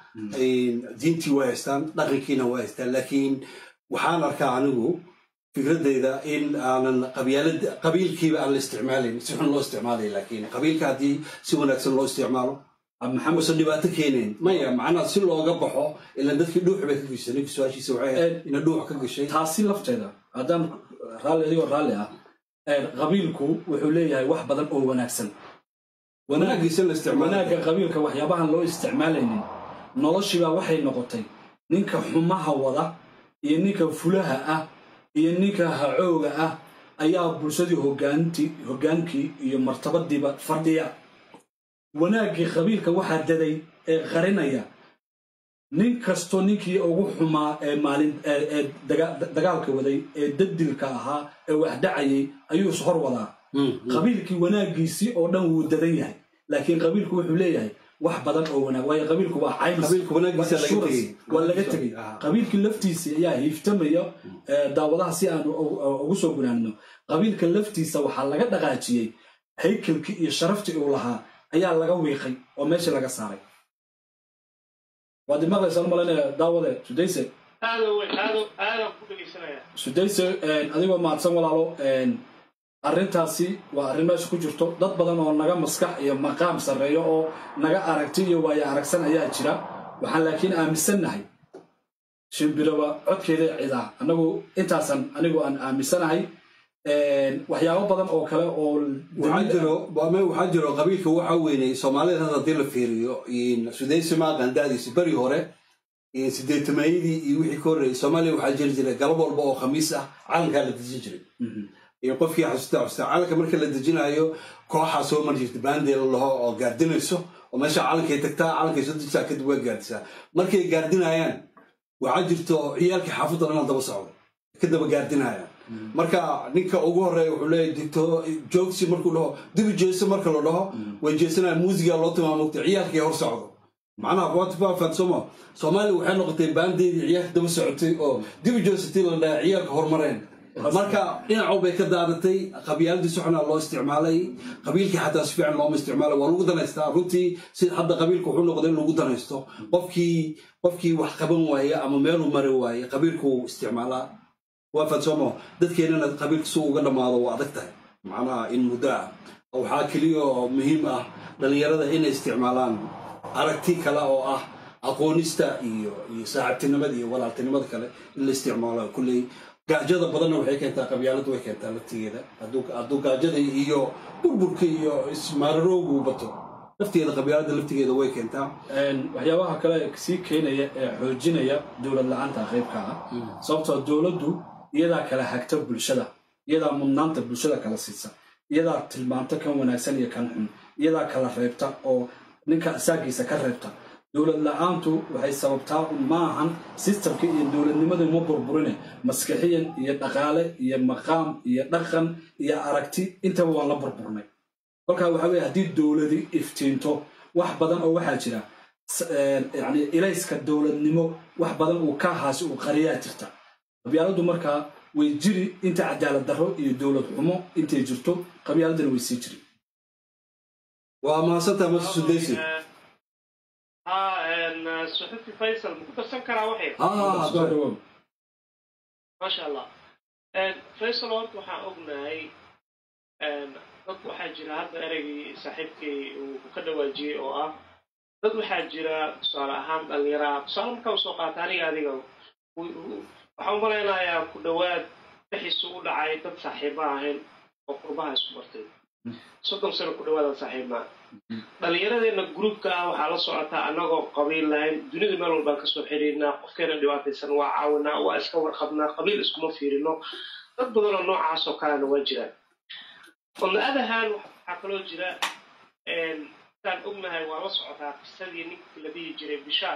diintii waa haystaan dhaqankiina waa haystaan laakiin waxaan arkaa anigu fikradeyda in aanan qabiilkiiba aan la isticmaalayn si xun loo isticmaalay laakiin qabiilka haddii si wanaagsan loo isticmaalo maxamuusan dhibaato keenayn maya macnaa si looga baxo ilan dadkii dhuux bay ka gashay ninka su-aashiisa waxay ahayd ina dhuux ka gashay
taasi lafteeda haddaan raalli adigoo raalli ah qabiilku wuxuu leeyahay wax badan oo wanaagsan
wanaagiisa la isticmaalo
wanaagga qabiilka waxyaabahan loo isticmaalaynin noloshiibaa waxay noqotay ninka xumaha wada iyo ninka fulaha ah iyo ninka hacooga ah ayaa bulshadii hogaantii hoggaankii iyo martabadiiba fadhiya wanaaggii qabiilka waxaa daday ee qarinaya nin kastoo ninkii ugu xumaa ee maalin ee dagaalka waday ee dadilka ahaa ee wax dhacayay ayuu ishor wadaa qabiilkii wanaaggiisii oo dhan wuu dadan yahay laakiin qabiilku wuxuu leeyahay wax badan oo wanaag waayo qabiilku waa caymis
Qabiilku wanaagiisa
waa
laga
insurance,
tegey.
waa laga tegey
Ah.
qabiilkii laftiisa ayaa hiiftamaya eh, daawadaha si aan u- u- ugu soo gunaanno qabiilka laftiisa waxaa laga dhaqaajiyey haykalkii iyo sharaftii uu lahaa ayaa laga wiiqay oo meeshii laga saaray waad imaqlaysaa umalanaya daawade sudayse
aada weyn aada aadaan ku dhegaysanaya
sudayse adigoo mahadsan walaalo een, arrintaasi waa arrin meesha ku jirto dad badan oo naga maskax iyo maqaam sarreeyo oo naga aragti iyo waayo aragsan ayaa jira waxaan laakiin aaminsannahay shimbiraba codkeeda cidaa annagu intaasan anigu aan aaminsanahay Een, waxyaabo badan oo kale oo
waxaa jiro waame waxaa jiro qabiilka waxaa weynay soomaalida hadda haddii la fiiriyo sudaysi maaqan da'diisi beri hore iyo sideetameeyadii iyo wixii ka horreeyay soomaaliya waxaa jiri jiray galab walba oo khamiis ah calankaa la dejin jiray iyo qofkii xasuusta xasuusta calanka marka la dejinayo kooxaa soo mari jirta baandee la laho oo gaardinayso oo meesha calankay tagtaa calankay soo dejisaa kadib waa gaardisaa markay gaardinayaan waxaa jirto ciyaalkii xaafadda dhanaa daba socda ka daba gaardinayaan marka ninka ugu horeeya wuxuu leeyahay digto joogsi markuu dhaho dibi jeeso marka la dhaho way jeesanaya muusiga loo tilmaamogta ciyaalkii hor socdo macnaha watifafan somo soomaaliya waxay noqotay baandeedii ciyaalka daba socotay oo dibi jeesatii la dhaha ciyaalka hormareen marka dhinacow bay ka daadatay qabyaaladii soxnaa loo isticmaalay qabiilkii xataa si fiican looma isticmaalay waa lagu danaystaa runtii sida hadda qabiilka wuxuu noqday in lagu danaysto qofkii qofkii wax qaban waaye ama meeluu mari waaye qabiilkuu isticmaalaa waa fadsoomo dadkeenana qabiilka si uga dhammaado waa adag tahay macnaha in muddo ah waxaa keliya oo muhiim ah dhallinyarada inay isticmaalaan aragti kale oo ah aqoonista iyo iyo saaxiibtinimada iyo walaaltinimada kale in la isticmaalo kulley gaajada badanna waxay keentaa qabyaaladu way keentaa laftigeeda hadduu hadduu gaajada iyo burburka iyo ismaararoogu bato laftigeeda qabyaalada laftigeeda way keentaa
Een, waxyaabaha kale sii keenaya ee xoojinaya dowlad la-aanta qaybka ah sababtoo dowladdu iyadaa kala hagta bulshada iyadaa mudnaanta bulshada kala siisa iyadaa tilmaamta kan wanaagsan iyo kan xun iyadaa kala reebta oo ninka asaagiisa ka reebta dowlad la-aantu waxay sababtaa un ma ahan sistamka iyo dowladnimada ma burburine maskixiyan iyo dhaqaale iyo maqaam iyo dhaqan iyo aragti intaba waan la burburnay kolkaa waxaa weye haddii dowladi iftiinto wax badan oo waxaa jira s- een, yacni ilayska dowladnimo wax badan uu ka haasi uu qariyaa jirta qabyaaladu markaa way jiri inta cadaalad darro iyo dowlad xumo intay jirto qabyaaladana way sii jiri
waa mahadsantaha mase sudaysi
ha suxufi faysal ma ku darsan karaa waxay
ah
Soo dhawow.
maasha allah faysal horta waxaan ognahay dad waxaa jira hadda ereygii saaxiibkay uu ka dhawaajiyey oo ah dad waxaa jira tusaale ahaan dhallinyaraa tusaale markaa usoo qaata aniga adiga waxaan u malaynayaa ku dhowaad bixiisu u dhacay dad saaxiiba ahayn oo qurbaha isku bartay soddon sano ku dhawaadaan saaxiibnaa dhallinyaradeenna gruubka ah waxaa la socotaa annagoo qabiil lahayn dunida meel walbaan kasoo xiriirnaa qofkeena dhibaataysan waa caawinaa waa iska warqabnaa qabiil iskuma fiirino dad badanoo noocaas oo kalena waa jiraan on the other hand waxaa kaloo jira saan ognahay waa la socotaa qisadii ninkii la dhihi jiray bishaar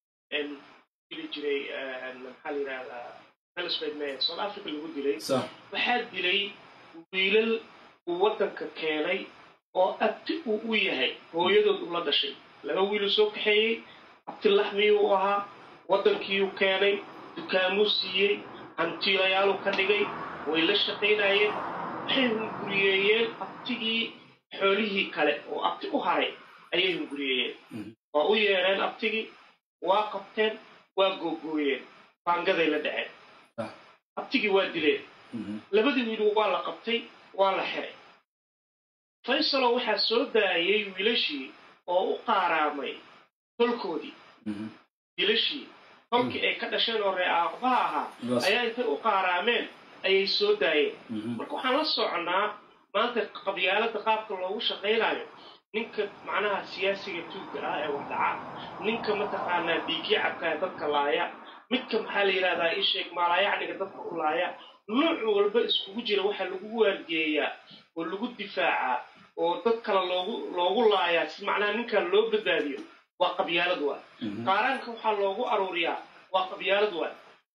dili jiray maxaa la yidhahdaa Elizabeth Mayer South Africa lagu dilay
Sax.
waxaa dilay wiilal uu waddanka keenay oo abti uu u yahay hooyadood ula dhashay laba wiiluu soo kaxeeyey abti laxmiyuu u ahaa waddankiiyuu keenay dukaamuu siiyey hantiilayaaluu ka dhigay way la shaqaynayeen waxay hunguriyeeyeen abtigii xoolihii kale oo abti u haray ayay hunguriyeeyeen waa u yeedheen abtigii waa qabteen waa googooyeen baangaday la dhaceen
Ah.
abtigii waa dileen
Mhm.
labadii wiil waa la qabtay waa la xiray faysalo waxaa soo daayay wiilashii oo u qaaraamay tolkoodii
Mhm.
wiilashii tolkii ay ka dhasheen oo ree aabaha ahaa
Yes.
ayaa intay u qaaraameen ayay soo daayeen
Mhm.
marka waxaan la soconnaa maanta qabyaalada qaabka loogu shaqaynayo ninka macnaha siyaasiga tuugga ah ee wax dhaca ninka mataqaanaa dhiigyo cabka ee dadka laaya midka maxaa la yidhahdaa ii sheeg maalaayacniga dadka u laaya nooc walba iskugu jira waxaa lagu waargeeyaa oo lagu difaacaa oo dad kale loogu loogu laayaa si macnaha ninkan loo badbaadiyo waa qabyaalad waay
Mhm.
qaaraanka waxaa loogu aruuriyaa waa qabyaalad waay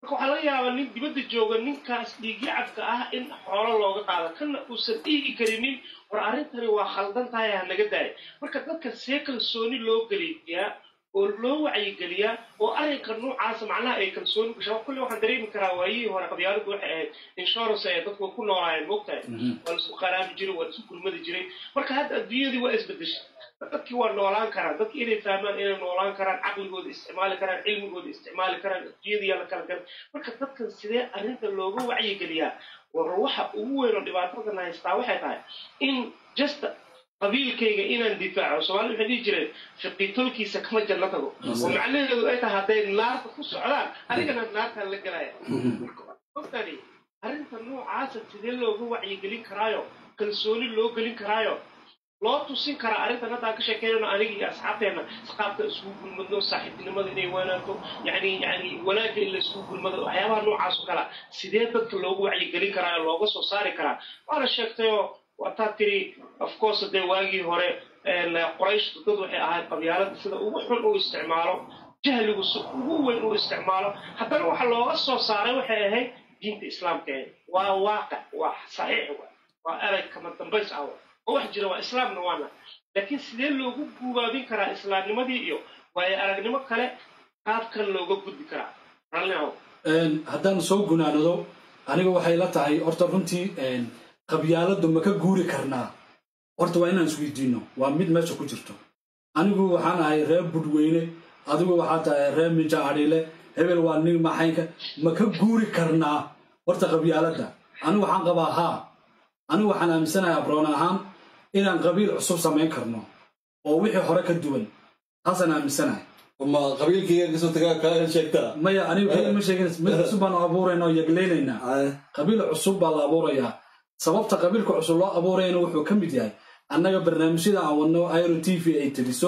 marka waxaa laga yaabaa nin dibadda jooga ninkaas dhiigyacabka ah in xoolo looga qaado kana uusan dhiigi karinin war arrintani waa khaldan tahay ha naga daaya marka dadka see kalsooni loo geliyaa oo loo wacyigeliyaa oo arrinka noocaasa macnaha ay kalsooni gashaa kulle waxaan dareemi karaa waayihii hore qabyaaladu waxay ahayd insurance ay dadku ku noolaayeen moogtahay waa laisku qaraabi jiray waa laisku gurmadi jiray marka hadda adduunyadii waa isbedeshay dadkii waa noolaan karaan dadki inay fahmaan inay noolaan karaan caqligooda isticmaali karaan cilmigooda isticmaali karaan adduunyadiyaa la kala garan marka dadkan sidee arrinta looga wacyigeliyaa war waxa ugu weyn oo dhibaatadan haystaa waxay tahay in just qabiilkayga inaan difaaco soomaalida waxay dhihi jireen fiqitolkiisa kama janno tago oo macnaheedu ay tahay hadday naarta ku socdaan adigana naartaan la gelaya markaogtani arrinta noocaasa sidee looga wacyigelin karaayo kalsooni loo gelin karaayo loo tusin karaa arrintan hadda aan ka sheekeynayno aniga iyo asxaabteena qaabka isugu gulmadno saaxiibtinimada inay wanaagto yani yani wanaagga in la isugu gulmado waxyaabaha noocaas oo kala sidee dadka loogu wacyigelin karaa oo looga soo saari karaa waana sheegtayoo wataa tiri of course dee waagii hore qorayshtu dad waxay ahayd qabyaalada sida ugu xun uu isticmaalo jahligu si ugu weyn uu isticmaalo haddana waxa looga soo saaray waxay ahayd diinta islaamka ee waa waaqic waa saxiix waa erag kama dambays ah oo wax jira waa islaamna waana laakiin sidee loogu guubaabin karaa islaamnimadii iyo waayo aragnimo kale qaabkan looga gudbi karaa rallinahow
haddaan soo gunaanado aniga waxay la tahay horta runtii qabyaaladu ma ka guuri karnaa horta waa inaan isweydiino waa mid meesha ku jirto anigu waxaan ahay reer budweyne adigu waxaa tahay reer minja adhiile hebel waa nin maxaynka ma ka guuri karnaa horta qabyaaladda anigu waxaan qabaa haa anigu waxaan aaminsanahay abroon ahaan inaan qabiil cusub samayn karno oo wixii hore ka duwan taasaan aaminsanahay
ma qabiilkayga kasoo tagaa kaa sheegtaa
maya anigu kaliya ma sheegin mid cusub baanu abuuraynaa oo yeglaynaynaa qabiil cusub baa la abuurayaa sababta qabiilka cusub loo abuurayana wuxuu ka mid yahay annaga barnaamijyada aan wadno iro t v ay tiriso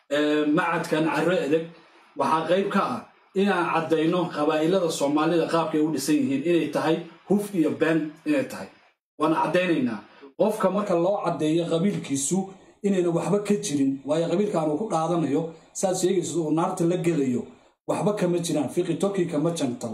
macadkan carro edeg waxaa qayb ka ah inaan caddayno qabaa'ilada soomaalida qaabkay u dhisan yihiin inay tahay huf iyo been inay tahay waan caddaynaynaa qofka marka loo caddeeyo qabiilkiisu inayna waxba ka jirin waayo qabiilkaan uu ku dhaadanayo saad sheegayso uu naarta la gelayo waxba kama jiraan fiqi tolkii kama jantabo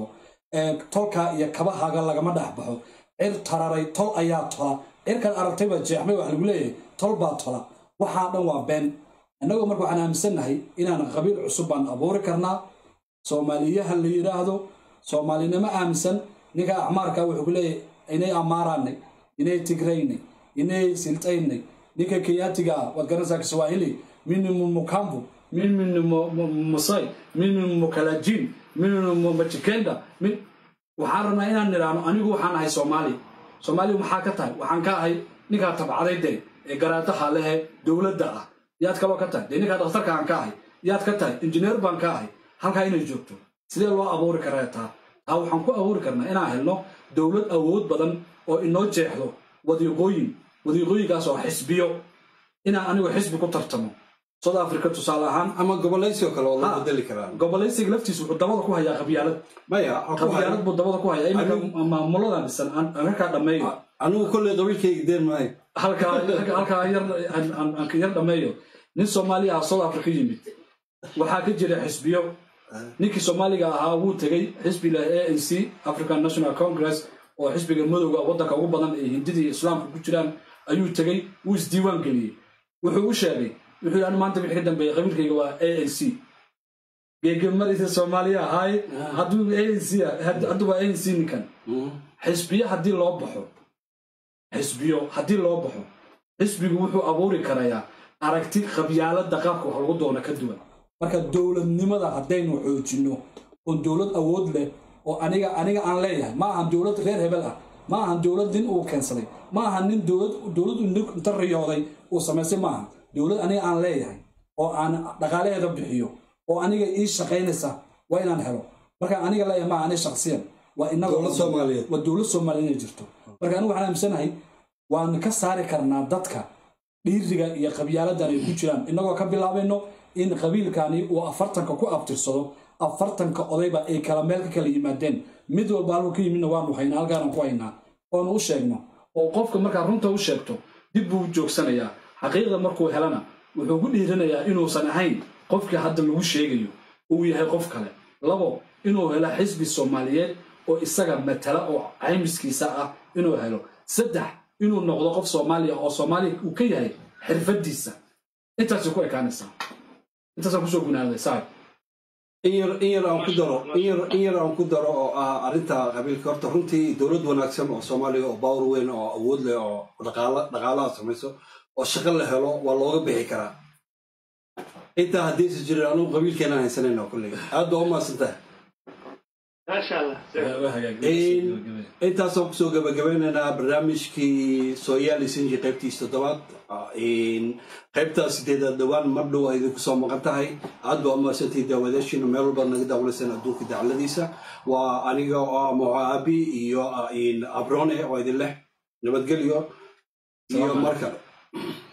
tolkaa iyo kabahaaga lagama dhex baxo cir tararay tol ayaa tola cirkan aragtayba jeexmay wax lagu leeyahay tol baa tola waxaa dhan waa been innagoo marka waxaan aaminsannahay inaan qabiil cusub baan abuuri karnaa soomaaliyaha la yidhaahdo soomaalinimo aaminsan ninka acmaarka wuxuu ku leeyahay inay amaaraanay inay tigraynay inay siltaynay ninka kenyaatiga ah waad garanaysaa kiswahili minimu mukambu minimu musay minimu mukalajin minimu majikenda min waxaan rabnaa inaan nidhaahno anigu waxaan ahay soomaali soomaaliya maxaa ka tahay waxaan ka ahay ninkaa tabcaday dee ee garaadaha lehe dowladda ah yaad kaloo ka tahay dee ninkaa dhakhtarka aan ka ahay yaad ka tahay injineer baan ka ahay halkaa inay joogto sidee loo abuuri karaa taa taa waxaan ku abuuri karnaa inaan helno dowlad awood badan oo inoo jeexdo wadiiqooyin wadiiqooyinkaas oo xisbiyo inaan anigu xisbi ku tartamo south africa tusaale ahaan
ama gobolaysioo kale oo loo bedeli karaa
gobolaysiga laftiisa wuxuu dabada ku hayaa qabyaalad
maya
qabyaalad buu dabada ku hayaa iminka maamuladan dhisan aan halkaa dhammeeyo
anigu kolley qabiilkayga deen maayo
halkaa halkaa yar aan yar dhammeeyo nin soomaaliya ah south africa yimid waxaa ka jira xisbiyo ninkii soomaaliga ahaa wuu tegey xisbiga a n c african national congress oo xisbiga madowga waddanka ugu badan ee hindidii islaamka ku jiraan ayuu tegey wuu isdiiwaan geliyey wuxuu u sheegay wuxuu yidhi maanta wixii ka dambeeyey qabiilkayga waa a n c geegamadiisa soomaaliya ahaay hadduu a n c hadduu waa a n c ninkan xisbiyo haddii loo baxo xisbiyo haddii loo baxo xisbigu wuxuu abuuri karayaa aragti qabyaalada qaabka wax lagu doono ka duwan marka dowladnimada haddaynu xoojinno oon dowlad awood leh oo aniga aniga aan leeyahay ma ahan dowlad reer hebel ah ma ahan dowlad nin uu keensaday ma ahan nin dowlad dowlad inta riyooday uu samaystay ma ahan dowlad aniga aan leeyahay oo aan dhaqaalaheeda bixiyo oo aniga ii shaqaynaysa waa inaan helo marka aniga leeyahay ma ani shaksiyan waa inaga
Dowlad Soomaaliyeed.
waa dowlad soomaaliya inay jirto marka anigu waxaan aaminsanahay waan ka saari karnaa dadka dhiiriga iyo qabyaaladan ay ku jiraan innagoo ka bilaabayno in qabiilkani uu afartanka ku abtirsado afartanka odayba ay kala meel ka kala yimaadeen mid walba halku ka yimidna waanu haynaa halkaanaan ku haynaa oonu u sheegno oo qofka markaa runta u sheegto dib buu u joogsanayaa xaqiiqda markuu helana wuxuu ku dhiiranayaa inuusan ahayn qofkii hadda lagu sheegayo uu yahay qof kale labo inuu helo xisbi soomaaliyeed oo isaga matala oo caymiskiisa ah inuu helo saddex inuu noqdo qof soomaaliya oo soomaaliya uu ka yahay xirfadiisa intaasay ku ekaanaysaa intaasaan kusoo gunaaday saay
in yar in yar aan ku daro in yar in yar aan ku daro oo ah arrinta qabiilka horta runtii dowlad wanaagsan oo soomaaliya oo bawr weyn oo awood leh oo dhaqaala dhaqaalaha samayso oo shaqo la helo waa looga bixi karaa intaa haddaysa jirin anugu qabiilkeenaan haysanayna kulley aad baa u mahadsantahay
maasha allah
intaasaan kusoo gabagabeynaynaa barnaamijkii sooyaali sinji qaybtiis toddobaad qaybtaa sideedaad dhowaan mar dhow ay idinku soo maqan tahay aad baa umahadsantihi daawadaashiina meel walba naga daawanaysaan adduunka dacladiisa waa aniga oo ah moaabi iyo abrone oo idin leh nabadgelyo iyo mar kale